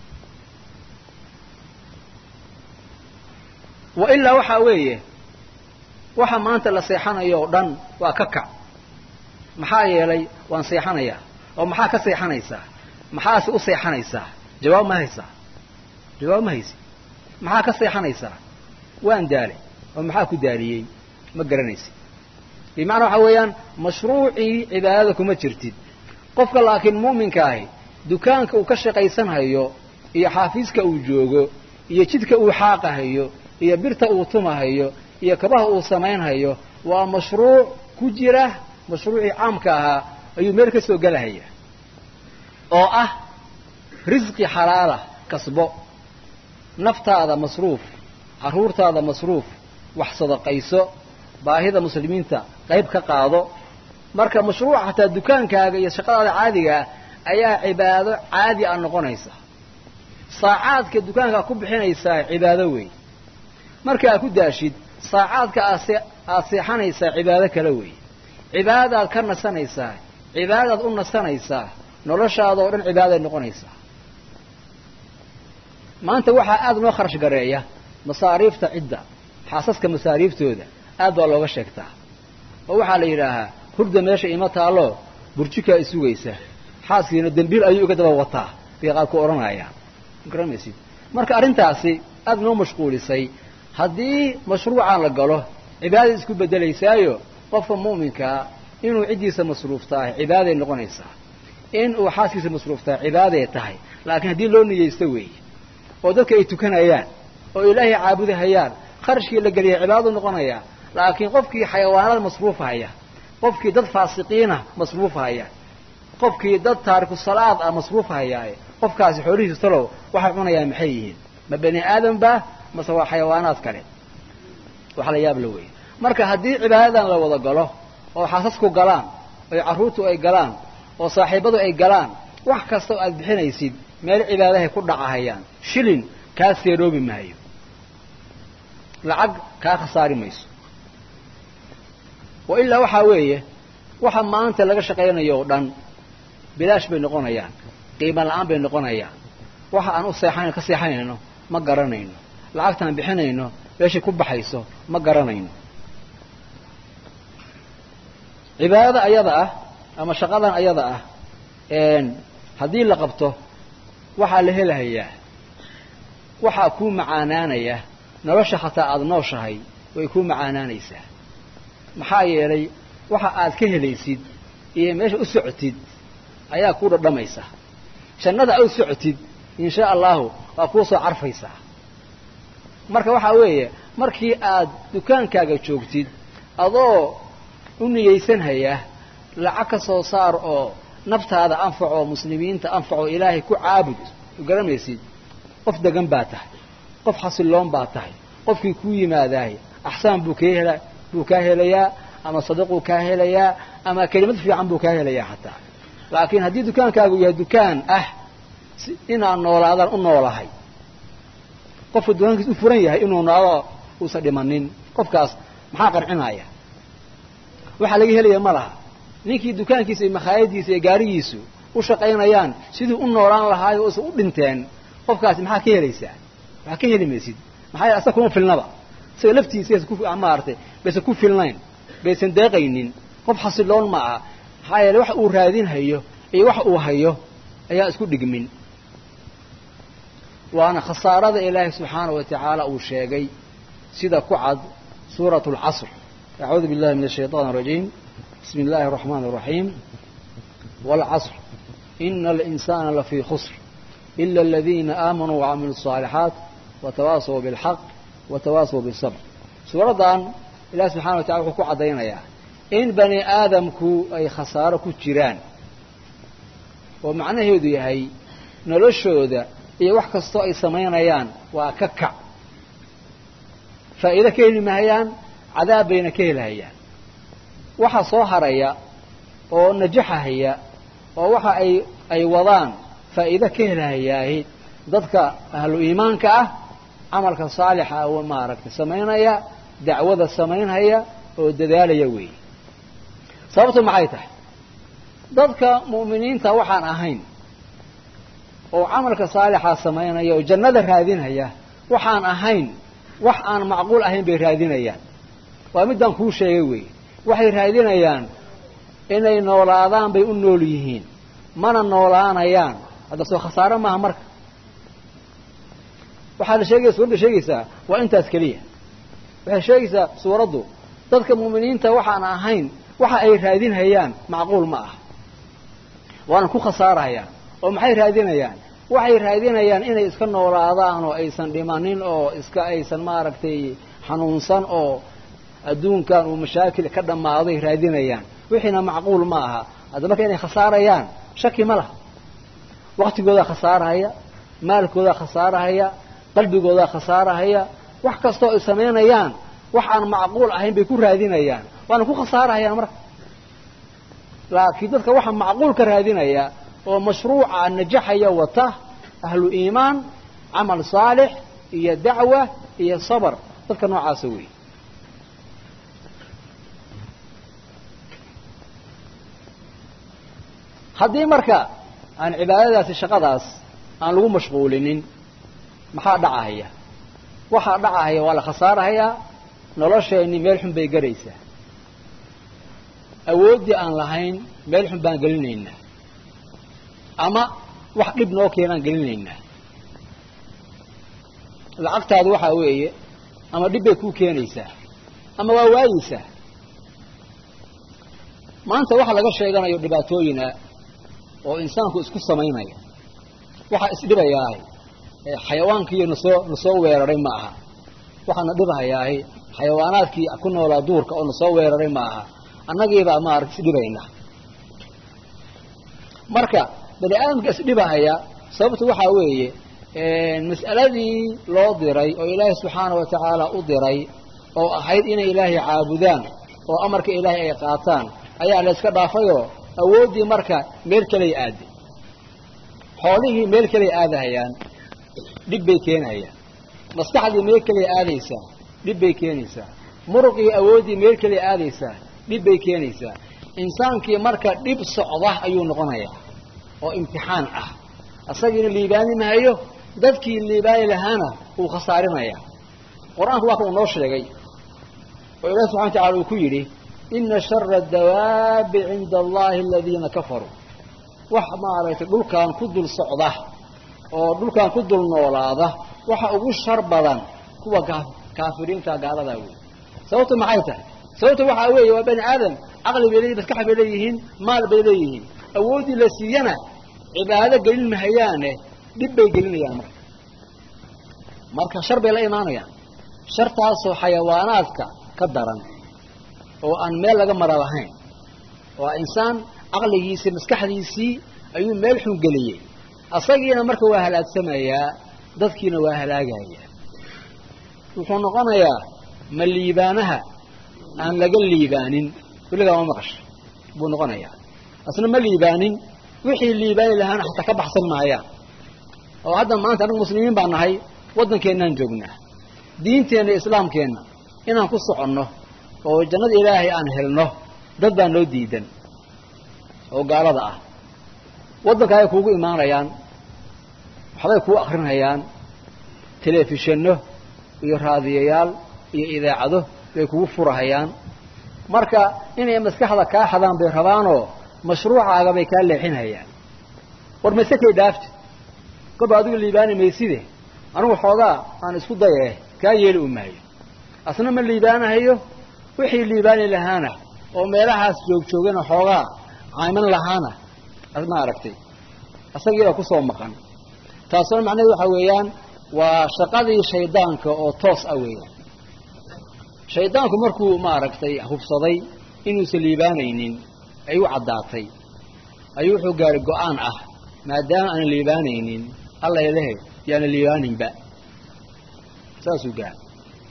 wa ilaa waxaa weeye waxa maanta la seexanayo oo dhan waa ka kac maxaa yeelay waan seexanayaa oo maxaa ka seexanaysaa maxaase u seexanaysaa jawaab ma haysaa jawaab ma haysi maxaa ka seexanaysaa waan daalay oo maxaa ku daaliyey ma garanaysid bimacnaa waxaa weeyaan mashruucii cibaadada kuma jirtid qofka laakiin mu'minka ahi dukaanka uu ka shaqaysanhayo iyo xaafiiska uu joogo iyo jidka uu xaaqahayo iyo birta uu tumahayo iyo kabaha uu samaynhayo waa mashruuc ku jira mashruucii caamka ahaa ayuu meel ka soo gelahaya oo ah risqi xalaala kasbo naftaada masruuf carruurtaada masruuf wax sadaqayso baahida muslimiinta qayb ka qaado marka mashruuca hataa dukaankaaga iyo shaqadaada caadigaa ayaa cibaado caadi a noqonaysa saacaadka dukaankaa ku bixinaysaa cibaado weey marka aad ku daashid saacaadka aad seexanaysaa cibaado kale weey cibaadadaad ka nasanaysaa cibaadadaad u nasanaysaa noloshaada oo dhan cibaaday noqonaysaa maanta waxaa aada noo kharash gareeya masaariifta cidda xaasaska masaariiftooda aad baa looga sheegtaa oo waxaa la yidhaahaa hurda meesha ima taallo burjikaa isugaysa xaaskiina dembiil ayuu iga daba wataa bay qaad ku odhanayaan ma garanaysid marka arrintaasi aada noo mashquulisay haddii mashruucaan la galo cibaadada isku bedelaysaayo qofka mu'minkaa inuu ciddiisa masruuftahay cibaaday noqonaysaa in uu xaaskiisa masruuftahay cibaaday tahay laakiin haddii loo niyeysto weeye oo dadka ay tukanayaan oo ilaahay caabudahayaan kharashkii la geliyay cibaadadu noqonayaa laakiin qofkii xayawaanada masruufahaya qofkii dad faasiqiina masruufahaya qofkii dad taariku salaad ah masruufahayaaye qofkaasi xoolihiisa talow waxay cunayaan maxay yihiin ma bani aadam ba mase waa xayawaanaad kale wax la yaab la weeye marka haddii cibaadadan la wada galo oo xaasasku galaan oo carruurtu ay galaan oo saaxiibadu ay galaan wax kasta oo aad bixinaysid meel cibaadahay ku dhacahayaan shilin kaa seeroobi maayo lacag kaa khasaari mayso wa ilaa waxaa weeye waxa maanta laga shaqaynayo oo dhan bilaash bay noqonayaan qiima la-aan bay noqonayaan waxa aan u seexan ka seexanayno ma garanayno lacagtaan bixinayno meeshay ku baxayso ma garanayno cibaadada ayada ah ama shaqadan ayada ah haddii la qabto waxaa la helahayaa waxaa kuu macaanaanaya nolosha xataa aada nooshahay way kuu macaanaanaysaa maxaa yeelay waxa aad ka helaysid iyo meesha u socotid ayaa kuu dhadhamaysa jannada aad u socotid insha allahu waa kuu soo carfaysaa marka waxaa weeye markii aad dukaankaaga joogtid adoo u niyeysanhaya lacag ka soo saar oo naftaada anfaco muslimiinta anfaco ilaahay ku caabud garamaysid qof degan baa tahay qof xasiloon baa tahay qofkii kuu yimaadaay axsaan buu kaa hela buu kaa helayaa ama sadiquu kaa helayaa ama kelimad fiican buu kaa helayaa xataa laakiin haddii dukaankaagu yahay dukaan ah inaan noolaadaan u noolahay qofka dukaankiis u furan yahay inuu noolo uusan dhimanin qofkaas maxaa qancinaya waxaa laga helaya ma laha ninkii dukaankiisa iyo makhaayadiisa iyo gaarigiisu u shaqaynayaan siduu u noolaan lahaayo uusan u dhinteen qofkaasi maxaa ka helaysaa waxaa ka heli maysid maxaa yeele asaga kuma filnaba isaga laftiisa ku maaragtay baysan ku filnayn baysan deeqaynin qof xasiloon ma aha maxaa yeele wax uu raadinhayo iyo wax uu hayo ayaa isku dhigmin waana khasaarada ilaahay subxaana wa tacaala uu sheegay sida ku cad suurat alcasr acuudu billahi min ashayطan arajiim bismi illahi araxmaan araxiim waalcasr ina alinsana lafii khusr ila aladiina aamanuu wacamiluu الصaalixaat watawaasaw bilxaq watawaasaw bisabr suuraddan ilahi subxana wa tacala wuxuu ku caddaynayaa in bani aadamku ay khasaaro ku jiraan oo macnaheedu yahay noloshooda iyo wax kastoo ay samaynayaan waa ka kac faa'iido ka heli mahayaan cadaab bayna ka helahayaan waxa soo haraya oo najaxahaya oo waxa ay ay wadaan faa'iido ka helahayaahi dadka ahlu iimaanka ah camalka saalixa oo maaragtay samaynaya dacwada samaynhaya oo dadaalaya weeye sababtu maxay tahay dadka mu'miniinta waxaan ahayn oo camalka saalixa samaynaya oo jannada raadinaya waxaan ahayn wax aan macquul ahayn bay raadinayaan waa middaan kuu sheegay weeye waxay raadinayaan inay noolaadaan bay u nool yihiin mana noolaanayaan hadda soo khasaare maaha marka waxaa la sheegaya suuradda sheegaysaa waa intaas keliya waxay sheegaysaa suuraddu dadka mu'miniinta waxaan ahayn waxa ay raadinhayaan macquul ma ah waana ku khasaarahayaan oo maxay raadinayaan waxay raadinayaan inay iska noolaadaan oo aysan dhimanin oo iska aysan maaragtay xanuunsan oo adduunkan uu mashaakil ka dhammaaday raadinayaan wixiina macquul ma aha hadda marka inay khasaarayaan shaki ma laha waktigoodaa khasaarahaya maalkoodaa khasaarahaya qalbigoodaa khasaarahaya wax kastoo ay samaynayaan wax aan macquul ahayn bay ku raadinayaan waana ku khasaarahayaan marka laakiin dadka waxa macquulka raadinaya oo mashruuca najaxaya wata ahlu iimaan camal saalix iyo dacwa iyo sabr dadka noocaasa weeye haddii marka aan cibaadadaasi shaqadaas aan lagu mashquulinin maxaa dhacahaya waxaa dhacahaya waa la khasaarahayaa nolosheenni meel xun bay garaysaa awooddii aan lahayn meel xun baan gelinaynaa ama wax dhib noo keenaan gelinaynaa lacagtaadu waxaa weeye ama dhib bay kuu keenaysaa ama waa waayeysaa maanta waxa laga sheeganayo dhibaatooyina oo insaanku isku samaynaya waxaa isdhibayaahay xayawaankiiyo nasoo nasoo weeraray ma aha waxaana dhibahayaahay xayawaanaadkii ku noolaa duurka oo nasoo weeraray ma aha annagiibaa maaragta isdhibayna marka bani aadamka isdhibahaya sababtu waxaa weeye mas'aladii loo diray oo ilaahay subxaana wa tacaala u diray oo ahayd inay ilaahay caabudaan oo amarka ilaahay ay qaataan ayaa la yska dhaafayoo awooddii marka meel kaley aaday xoolihii meel kaley aadahayaan dhib bay keenayaan maskaxdii meel kaley aadaysaa dhib bay keenaysaa muruqii awooddii meel kaley aadaysaa dhib bay keenaysaa insaankii marka dhib socda ayuu noqonayaa oo imtixaan ah asagiina liibaani mahayo dadkii liibaani lahaana wuu khasaarinayaa qur-aanku waa ka uu noo sheegay oo ilahi subxana wa tacala uu ku yidhi ina shara adawaabi cinda allahi aladiina kafaruu wax maaragtay dhulkan ku dul socda oo dhulkan ku dul noolaada waxa ugu shar badan kuwa kaafiriinta gaaladaa wey sababtu maxay tahay sababtu waxaa weeye waa bani aadam caqli bay leeyihin maskax bay leeyihiin maal bay leeyihiin awooddii la siiyana cibaado gelin mahayaane dhib bay gelinayaan marka marka shar bay la imaanayaan shartaasoo xayawaanaadka ka daran oo aan meel laga mara lahayn waa insaan caqligiisii maskaxdiisii ayuu meel xun geliyey asagiina marka waa halaagsamayaa dadkiina waa halaagaya wuxuu noqonayaa ma liibaanaha aan laga liibaanin weligaa ma maqasha buu noqonayaa asna ma liibaanin wixii liibaani lahaana xataa ka baxsan maayaan oo hadda maanta annagu muslimiin baa nahay waddankeennaan joognaa diinteenna islaamkeenna inaan ku soconno oo jannada ilaahay aan helno dad baa noo diidan oo gaalada ah waddanka ay kuugu imaanayaan waxbay kuu akrinayaan telefishanno iyo raadiyayaal iyo idaacado bay kugu furahayaan marka inay maskaxda kaa xadaan bay rabaanoo mashruucaaga bay kaa leexinhayaan war mayse kay dhaafti kolba adigu liibaani mayside anigu xoogaa aan isku daye kaa yeeli u maayo asna ma liibaanahayo wixii liibaani lahaana oo meelahaas joogjoogana xoogaa cayman lahaana ma aragtay asagiiba kusoo maqan taasoo macnaheed waxaa weeyaan waa shaqadii shaydaanka oo toos ah weeyaan shaydaanku markuu maaragtay hubsaday inuusan liibaanaynin ay u caddaatay ayuu wuxuu gaaray go-aan ah maadaama aanan liibaanaynin alla ilahe yaana liibaaninba saasuu gaaray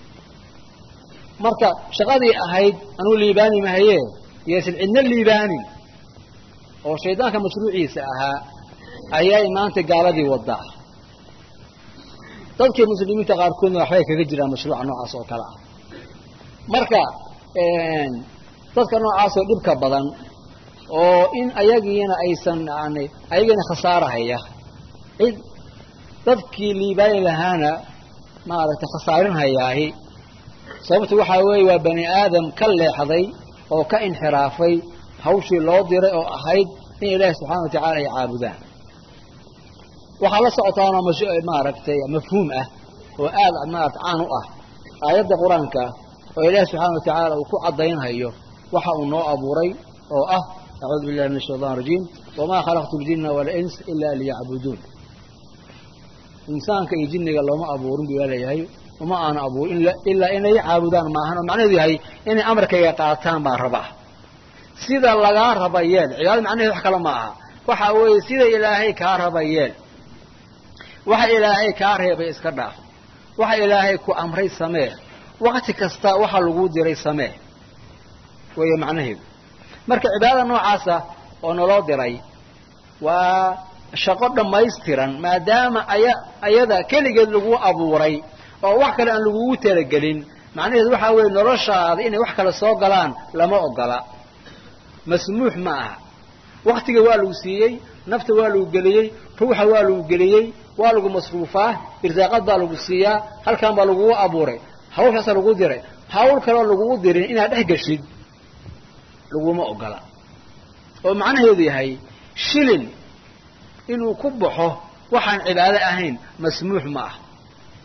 marka shaqadii ahayd anuu liibaani mahayee yaysan cidna liibaanin oo shaydaanka mashruuciisa ahaa ayay maanta gaaladii wadaa dadkii muslimiinta qaarkoodna waxbay kaga jiraan mashruuca noocaas oo kale ah marka dadka noocaasoo dhibka badan oo in ayagiina aysan yani ayagiina khasaarahaya cid dadkii liibaani lahaana maaragtay khasaarinhayaahi sababtu waxaa weeye waa bani aadam ka leexday oo ka inxiraafay hawshii loo diray oo ahayd in ilaahi subxaana wa tacaala ay caabudaan waxaa la socotaanoo maaragtay mafhuum ah oo aad maarata caan u ah aayadda qur-aanka oo ilaahi subxaana wa tacaala uu ku caddaynhayo waxa uu noo abuuray oo ah acuudu billahi min ashaytan rajiim wamaa khalaqtu ljina walins ila liyacbuduun insaanka iyo jinniga looma abuurin buu leeyahay uma aana abuurin ilaa inay caabudaan maahan oo macnaheedu yahay inay amarkayga qaataan baan rabaa sida lagaa raba yeel cibaado macnaheed wax kale ma aha waxa weeye sida ilaahay kaa raba yeel waxa ilaahay kaa reebay iska dhaaf waxa ilaahay ku amray samee wakti kasta waxa laguu diray samee weeye macnaheedu marka cibaadada noocaasa oo naloo diray waa shaqo dhammaystiran maadaama aya ayada keligeed lagu abuuray oo wax kale aan lagugu talagelin macnaheedu waxaa weeye noloshaada inay wax kale soo galaan lama ogola masmuux ma aha waktiga waa lagu siiyey nafta waa lagu geliyey ruuxa waa lagu geliyey waa lagu masruufaa irsaaqad baa lagu siiyaa halkan baa lagugu abuuray hawshaasa lagu diray hawl kaleo lagugu dirin inaad dhex geshid laguma ogola oo macnaheedu yahay shilin inuu ku baxo waxaan cibaado ahayn masmuux ma ah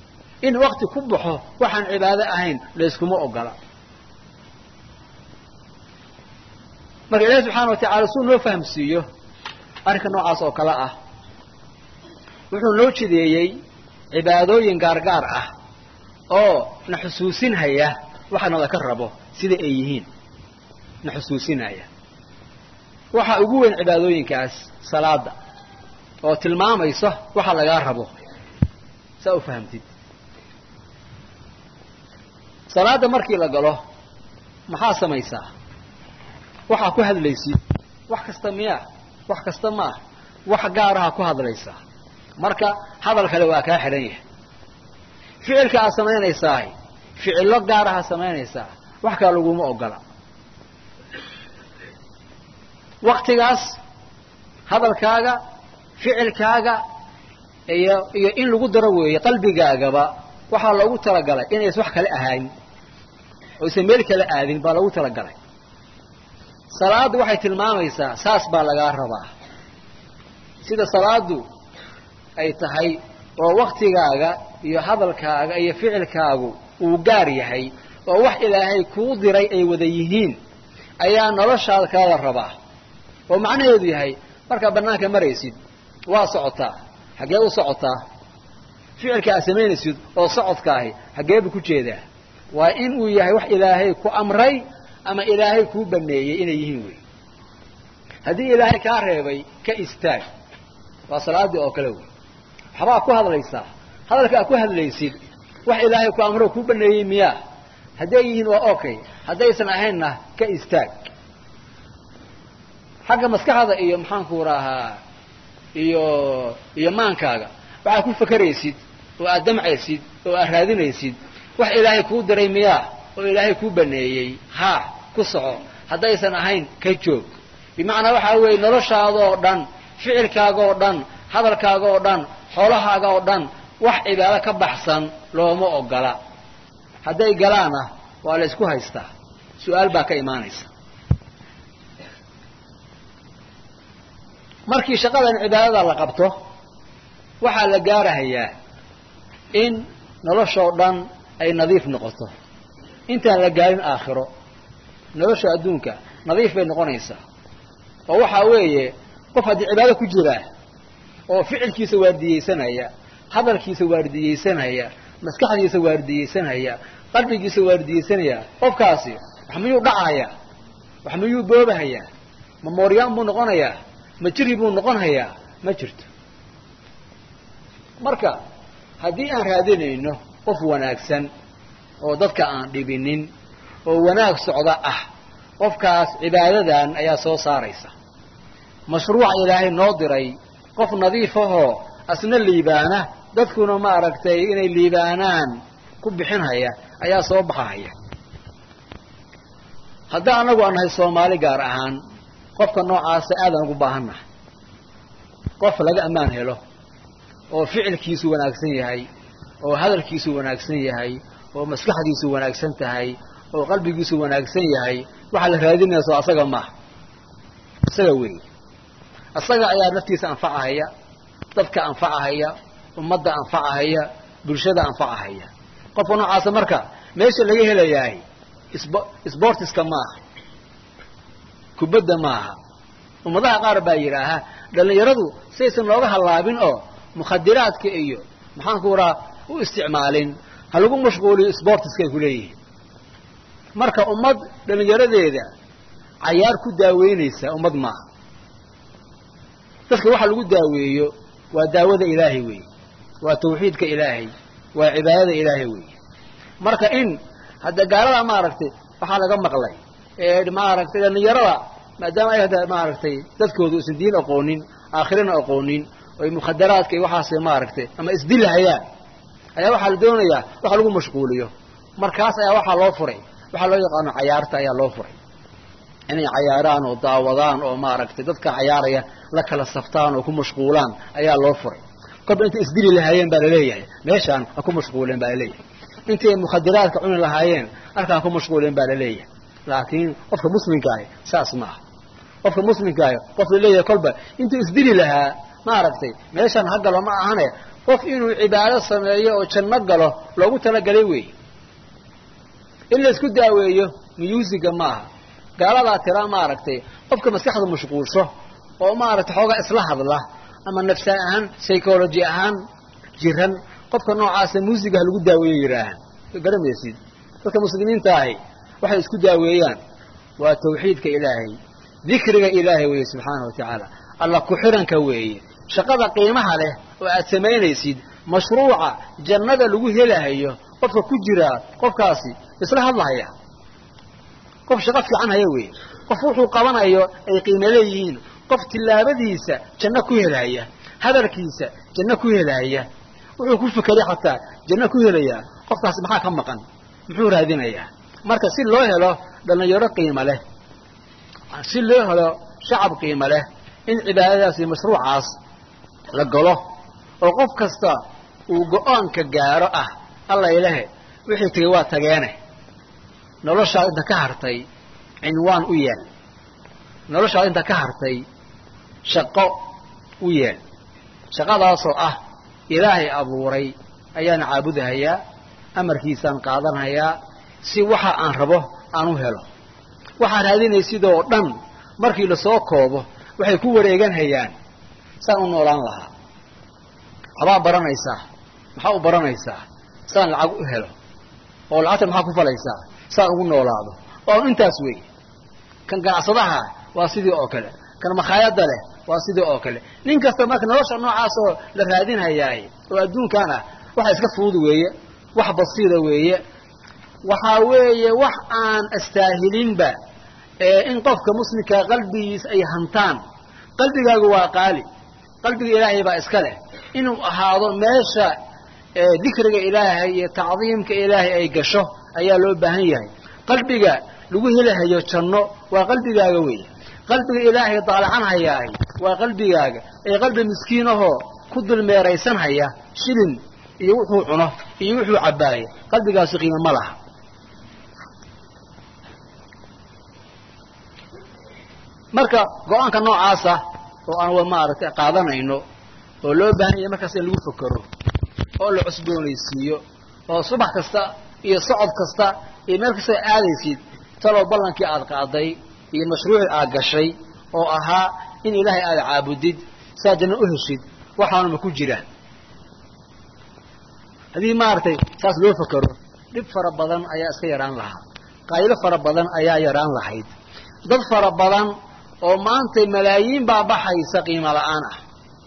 in wakti ku baxo waxaan cibaado ahayn layskuma ogola marka ilaahi subxaana wa tacala suu noo fahamsiiyo arrinka noocaas oo kale ah wuxuu noo jideeyey cibaadooyin gaargaar ah oo na xusuusinhaya waxa nalaka rabo sida ay yihiin na xusuusinaya waxaa ugu weyn cibaadooyinkaas salaada oo tilmaamaysa waxa lagaa rabo saa u fahamtid salaada markii la galo maxaa samaysaa waxaa ku hadlaysid wax kasta miyaa wax kasta maah wax gaaraha ku hadlaysaa marka hadal kale waa kaa xidhan yahay ficilka aad samaynaysaah ficillo gaaraha samaynaysaa wax kale laguma ogola waktigaas hadalkaaga ficilkaaga iyo iyo in lagu daro weeye qalbigaagaba waxaa loogu talagalay inays wax kale ahayn oysan meel kale aadin baa loogu talagalay salaaddu waxay tilmaamaysaa saas baa lagaa rabaa sida salaadu ay tahay oo waktigaaga iyo hadalkaaga iyo ficilkaagu uu gaar yahay oo wax ilaahay kuu diray ay wada yihiin ayaa noloshaada kalala rabaa oo macnaheedu yahay markaad bannaanka maraysid waa socotaa xaggee u socotaa ficilka aad samaynaysid oo socodkaahi xaggee buu ku jeedaa waa in uu yahay wax ilaahay ku amray ama ilaahay kuu baneeyey inay yihiin wey haddii ilaahay kaa reebay ka istaag waa salaaddii oo kale wey waxbaa ku hadlaysaa hadalka aad ku hadlaysid wax ilaahay ku amro kuu baneeyey miyaa hadday yihiin waa okay haddaysan ahaynna ka istaag xagga maskaxda iyo maxaanku rahaa iyo iyo maankaaga waxaad ku fakeraysid oo aad damcaysid oo aad raadinaysid wax ilaahay kuu diray miyaa oo ilaahay kuu baneeyey haa ku soco haddaysan ahayn ka joog bimacnaa waxaa weeye noloshaada oo dhan ficilkaaga oo dhan hadalkaaga oo dhan xoolahaaga oo dhan wax cibaado ka baxsan looma ogola hadday galaana waa la ysku haystaa su-aal baa ka imaanaysa markii shaqadan cibaadada la qabto waxaa la gaarahayaa in noloshoo dhan ay nadiif noqoto intaan la gaarin aakhiro nolosha adduunka nadiif bay noqonaysaa oo waxaa weeye qof haddii cibaado ku jiraa oo ficilkiisa waardiyeysanaya hadalkiisa waardiyeysanaya maskaxdiisa waardiyeysanaya qalbigiisa waardiyeysanaya qofkaasi wax miyuu dhacayaa wax miyuu boobahayaa ma mooryaan buu noqonayaa ma jiri buu noqon hayaa ma jirto marka haddii aan raadinayno qof wanaagsan oo dadka aan dhibinin oo wanaag socda ah qofkaas cibaadadan ayaa soo saaraysa mashruuca ilaahay noo diray qof nadiif ahoo asna liibaana dadkuna ma aragtay inay liibaanaan ku bixinhaya ayaa soo baxahaya haddii annagu aan nahay soomaali gaar ahaan qofka noocaasa aadaan ugu baahannahay qof laga ammaan helo oo ficilkiisu wanaagsan yahay oo hadalkiisu wanaagsan yahay oo maskaxdiisu wanaagsan tahay oo qalbigiisu wanaagsan yahay waxaa la raadinaya soo asaga maaha isaga weey isaga ayaa naftiisa anfacahaya dadka anfacahaya ummadda anfacahaya bulshada anfacahaya qofka noocaasa marka meesha laga helayahay sb sbortiska maaha kubadda maaha ummadaha qaar baa yidhaaha dhallinyaradu saysan looga hallaabin oo mukhadiraadka iyo maxaanku raha u isticmaalin ha lagu mashquuliyo sbortiska ay ku leeyihiin marka ummad dhallinyaradeeda cayaar ku daaweynaysa ummad maaha dadka waxa lagu daaweeyo waa daawada ilaahay weeye waa tawxiidka ilaahay waa cibaadada ilaahay weeye marka in hadda gaalada maaragtay waxaa laga maqlay ee maaragtay dhallinyarada maadaama ay hadda maaragtay dadkoodu isan diin aqoonin aakhirana aqoonin oy mukhadaraadka iyo waxaas maaragtay ama isdilahayaan ayaa waxaa la doonayaa waxa lagu mashquuliyo markaas ayaa waxaa loo furay waxaa loo yaqaano cayaarta ayaa loo furay inay cayaaraan oo daawadaan oo maaragtay dadka cayaaraya la kala saftaan oo ku mashquulaan ayaa loo furay kolba intay isdili lahaayeen baa laleeyahay meeshaan ha ku mashquuleen baa laleeyahay intay mukhadiraadka cuni lahaayeen halkaan ku mashquuleen baa laleeyahay laakiin qofka muslimkaahi saas maaha qofka muslimkaahi qof laleeyahay kolba intuu isdili lahaa maaragtay meeshaan ha galo ma ahane qof inuu cibaado sameeyo oo janno galo loogu talagalay weeye in la isku daaweeyo muyuusiga maaha gaaladaa tira maaragtay qofka maskaxda mashquulsho oo maaragtay xoogaa isla hadla ama nafsa ahaan psychology ahaan jiran qofka noocaasa muusiga ha lagu daaweeyo yidhaahaan garamaysid dadka muslimiinta ahi waxay isku daaweeyaan waa tawxiidka ilaahay dikriga ilaahay weeye subxaana wa tacaala alla ku-xiranka weeye shaqada qiimaha leh oo aad samaynaysid mashruuca jannada lagu helahayo qofka ku jiraa qofkaasi isla hadlahaya qof shaqo fiican haya weeye qof wuxuu qabanayo ay qiimo leeyihiin qof tillaabadiisa janno ku helaya hadalkiisa janno ku helaya wuxuu ku fekeray xataa janno ku helayaa qofkaasi maxaa ka maqan muxuu raadinayaa marka si loo helo dhallinyaro qiimo leh si loo helo shacab qiimo leh in cibaadadaas iyo mashruucaas la galo oo qof kasta uu go-aanka gaaro ah alla ilahe wixii tegey waa tageene noloshaad inta ka hartay cinwaan u yeel noloshaad inta ka hartay shaqo u yeel shaqadaasoo ah ilaahay abuuray ayaan caabudahayaa amarkiisaan qaadanhayaa si waxa aan rabo aan u helo waxaa raadinaysidoo dhan markii lasoo koobo waxay ku wareeganhayaan saan u noolaan lahaa waxbaa baranaysaa maxaa u baranaysaa saan lacag u helo oo lacagta maxaa ku falaysaa saan ugu noolaado oo intaas wey kan ganacsadaha waa sidii oo kale kan makhaayadda leh waa sidii oo kale nin kasta marka nolosha noocaasoo la raadinhayaay oo adduunkan ah waxa iska fudud weeye wax basiida weeye waxaa weeye wax aan astaahilinba ee in qofka muslimka qalbigiis ay hantaan qalbigaagu waa qaali qalbiga ilaahay baa iska leh inuu ahaado meesha dikriga ilaahay iyo tacdiimka ilaahay ay gasho ayaa loo baahan yahay qalbiga lagu helahayo janno waa qalbigaaga weeye qalbiga ilaahay daalacanhayaahy waa qalbigaaga ee qalbi miskiin ahoo ku dulmeeraysanhaya shilin iyo wuxuu cuno iyo wuxuu cabbaaya qalbigaasi qiimo ma laha marka go-aanka noocaasa oo aan maaragtay qaadanayno oo loo baahan yahay markaas in lagu fekero oo la cusboonaysiiyo oo subax kasta iyo socod kasta iyo meel kasta aadaysid talow ballankii aad qaaday iyo mashruucii aad gashay oo ahaa in ilaahay aada caabudid saa janno u heshid waxaanuma ku jiraan haddii maaragtay saas loo fekero dhib fara badan ayaa iska yaraan lahaa qaayilo fara badan ayaa yaraan lahayd dad fara badan oo maanta malaayiin baa baxaysa qiimo la'aan ah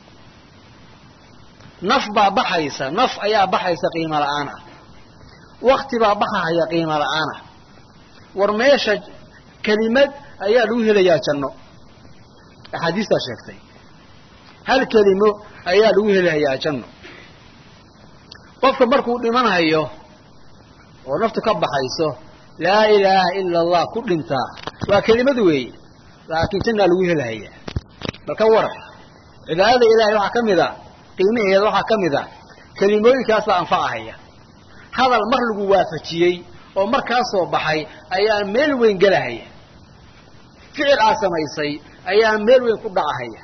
naf baa baxaysa naf ayaa baxaysa qiimo la'aan ah wakti baa baxahaya qiimo la'aan ah war meesha kelimad ayaa lagu helayaa janno axaadiistaa sheegtay hal kelimo ayaa lagu helayaa janno qofka markuu dhimanhayo oo naftu ka baxayso laa ilaaha ila allah ku dhintaa waa kelimad weeye laakiin jannaa lagu helahaya bal ka waran cibaadada ilaahay waxaa ka mid a qiimaheeda waxaa ka mid a kelimooyinkaas baa anfacahaya hadal mar lagu waafajiyey oo markaa soo baxay ayaa meel weyn gelahaya ficil aad samaysay ayaa meel weyn ku dhacahaya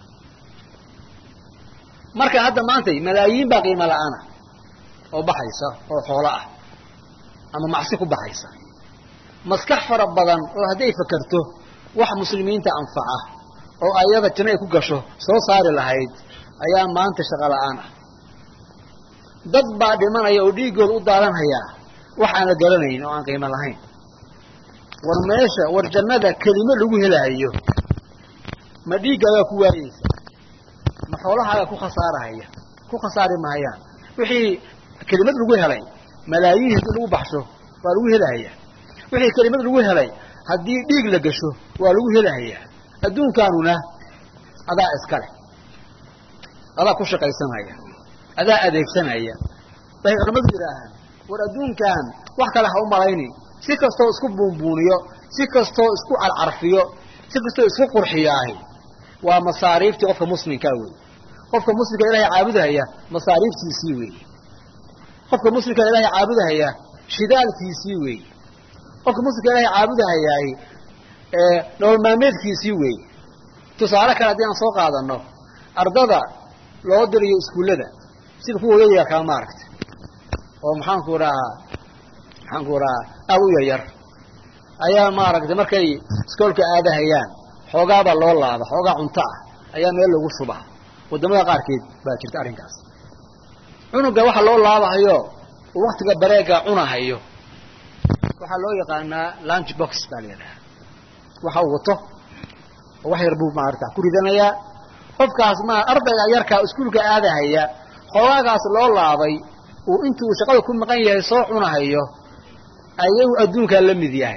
marka hadda maantay malaayiin baa qiimo la'aana oo baxaysa oo xoolo ah ama macsi ku baxaysa maskax fara badan oo hadday fakerto wax muslimiinta anfaca oo ayada janno ay ku gasho soo saari lahayd ayaa maanta shaqo la'aan ah dad baa dhimanaya oo dhiiggooda u daadanhayaa wax aan la garanayn oo aan qiimo lahayn war meesha war jannada kelimo lagu helahayo ma dhiiggaagaa ku waayeysa ma xoolahaagaa ku khasaarahaya ku khasaari mahayaan wixii kelimad lagu helay malaayiin haddii lagu baxsho waa lagu helahaya wixii kelimad lagu helay haddii dhiig la gasho waa lagu helahayaa adduunkaanuna adaa iskale adaa ku shaqaysanaya adaa adeegsanaya waxay culamadu yidhaahaan war adduunkan wax kale ha u malayni si kastoo isku buunbuuniyo si kastoo isku carcarfiyo si kastoo isku qurxiyaahi waa masaariiftii qofka muslimkaa weeye qofka muslimka ilaahay caabudahaya masaariiftiisii weeye qofka muslimka ilaahay caabudahaya shidaalkiisii weeye qofka muslimka ilaahay caabudahayaay nolol maalmeedkiisii weeye tusaale kale haddii aan soo qaadano ardada loo dirayo iskuullada sida kuwa yaryarkaa maaragtay oo maxaanku dhahaa maxaanku dhahaa aad u yaryar ayaa maaragtay markay iskoolka aadahayaan xoogaabaa loo laaba xoogaa cunto ah ayaa meel lagu shubaa waddamada qaarkeed baa jirta arrinkaas cunuga waxa loo laabahayo uu waktiga bareega cunahayo waxaa loo yaqaanaa lunch box baa la yidhaha waxa uu wato oo wax yar buu maarata ku ridanayaa qofkaas ma ardayga yarkaa iskuulka aadahaya xoogaagaas loo laabay uu intuu shaqada ku maqan yahay soo cunahayo ayagu adduunkaa la mid yahay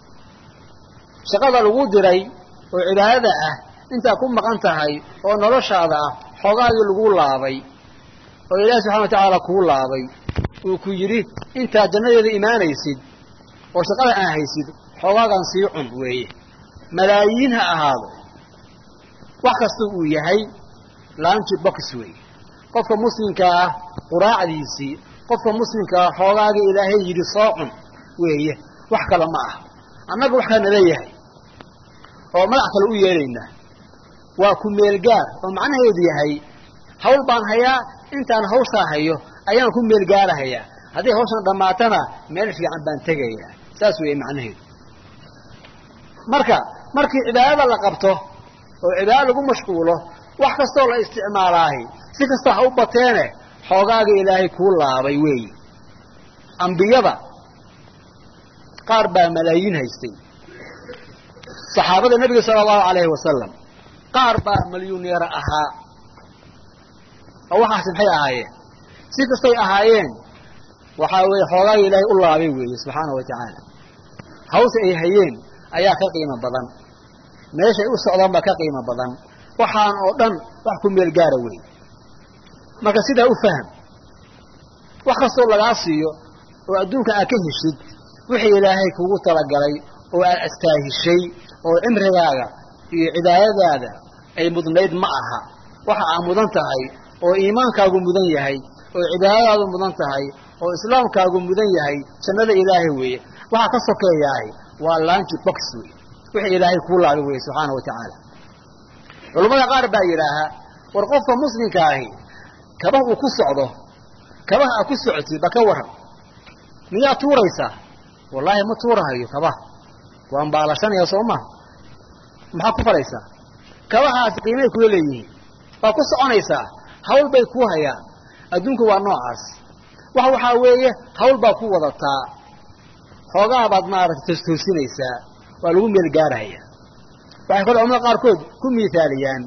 shaqada lagu diray oo cibaadada ah intaa ku maqan tahay oo noloshaada ah xoogaagii lagu laabay oo ilaahi subxana wa tacaala kuu laabay uu ku yidhi intaad jannadeeda imaanaysid oo shaqada aan haysid xoogaagan sii cun weeye malaayiin ha ahaado wax kasta uu yahay lanchi box weeye qofka muslimka ah quraacdiisii qofka muslimka ah xoogaagii ilaahay yidhi soo cun weeye wax kale ma aha annaga wax kaa nala yahay oo magac kale u yeelaynaa waa ku meelgaar oo macnaheedu yahay hawl baan hayaa intaan hawshaa hayo ayaan ku meelgaarahayaa hadday hawshan dhammaatana meel fiican baan tegayaa saas weeye macnaheedu marka markii cibaadada la qabto oo cibaado lagu mashquulo wax kastoo la isticmaalaahi si kasta ha u bateene xoogaaga ilaahay kuu laabay weeyi ambiyada qaar baa malaayiin haystay saxaabada nebiga sala allahu calayhi wasalam qaar baa malyuneera ahaa oo waxaasi maxay ahaayeen si kastay ahaayeen waxaa weeye xoogaaga ilaahay u laabay weeye subxaana wa tacaala hawsha ay hayeen ayaa ka qiimo badan meeshay u socdaan baa ka qiimo badan waxaan oo dhan wax ku meel gaara weeye marka sidaa u faham wax kastoo lagaa siiyo oo adduunka aad ka heshid wixii ilaahay kugu talagalay oo aad astaahishay oo cimrigaaga iyo cibaadadaada ay mudnayd ma aha waxa aad mudan tahay oo iimaankaagu mudan yahay oo cibaadadaadu mudan tahay oo islaamkaagu mudan yahay jannada ilaahay weeye waxaa ka sokeeyaahay waa lanchi box wey wixii ilaahay kuu laabay weye subxaana wa tacaala culammada qaar baa yidhaahaa war qofka muslimka ahi kabah uu ku socdo kabaha aad ku socotid ba ka waran miyaa tuuraysaa wallaahi ma tuurahayo kabaha waan baalashanaya soo maha maxaad ku falaysaa kabahaasi qiimay kula leeyihiin waa ku soconaysaa hawl bay kuu hayaan adduunku waa noocaas wax waxaa weeye hawl baa ku wadataa xoogaa baad maaragtay tostoosinaysaa waa lagu meel gaarahaya waxay kale culamada qaarkood ku miithaaliyaan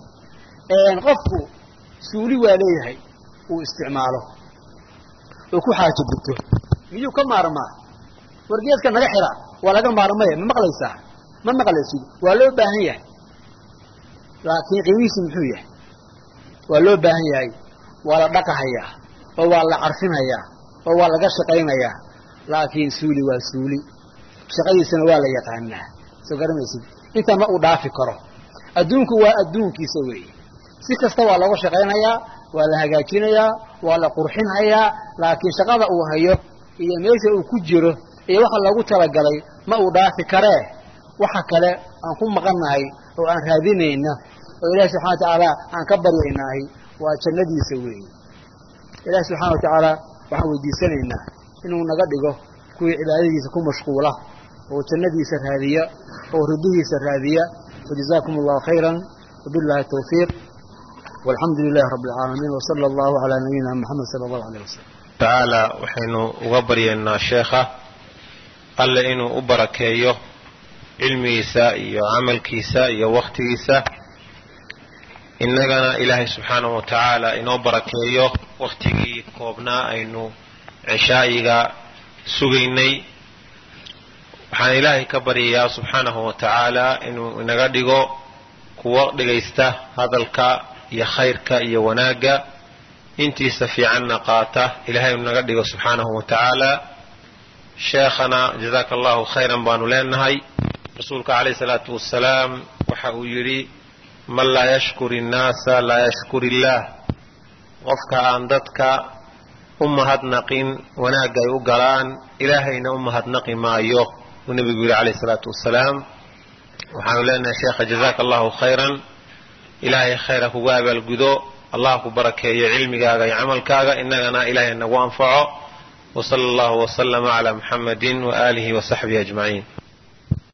qofku suuli waa leeyahay uu isticmaalo oo ku xaajo gubto miyuu ka maarmaa wargeedka naga xira waa laga maarmaya ma maqlaysaa ma maqlaysid waa loo baahan yahay laakiin qiimihiisi muxuu yahay waa loo baahan yahay waa la dhaqahayaa oo waa la carfinayaa oo waa laga shaqaynayaa laakiin suuli waa suuli shaqadiisana waa la yaqaanaa soo garamaysid intaa ma uu dhaafi karo adduunku waa adduunkiisa weeye si kasta waa looga shaqaynayaa waa la hagaajinayaa waa la qurxinhayaa laakiin shaqada uu hayo iyo meesha uu ku jiro iyo waxa loogu talagalay ma uu dhaafi karee waxa kale aan ku maqannahay oo aan raadinayna oo ilaahi subxana wa tacaala aan ka baryaynaahi waa jannadiisa weeye ilaahi subxana wa tacaala waxaan weydiisanaynaa inuu naga dhigo kuwii cibaadadiisa ku mashquula oo jannadiisa raadiya oo ridihiisa raadiya wajazaakum allahu khayra wabillahi tawfiiq walxamdu lilahi rabbi alcaalamiin wsala allahu calaa nabiyina moxamed sala allahu aleyh wasalam tacaala waxaynu uga baryaynaa sheekha alle inuu u barakeeyo cilmigiisa iyo camalkiisa iyo wakhtigiisa innagana ilaahay subxaanahu wa tacaala inoo barakeeyo wakhtigii koobnaa aynu cishaa'iga sugaynay waxaan ilaahay ka baryayaa subxaanahu wa tacaala inuu inaga dhigo kuwo dhegaysta hadalka iyo khayrka iyo wanaagga intiisa fiicanna qaata ilahay inu naga dhigo subxaanahu wa tacaala sheekhana jazaaka allahu khayran baanu leenahay rasuulka calayh salaatu wasalaam waxa uu yidhi man laa yashkur innaasa laa yashkur illaah qofka aan dadka u mahadnaqin wanaagga ay u galaan ilaahayna u mahadnaqi maayo uu nebigu yidhi calayh salaatu wasalaam waxaanu leenahay sheekha jazaaka allahu khayran ilaahay khayra kugu abaalgudo allah ku barakeeyo cilmigaaga iyo camalkaaga innagana ilaahay nagu anfaco wa sala allahu wasalama calaa muxammadin wa aalihi wa saxbihi ajmaciin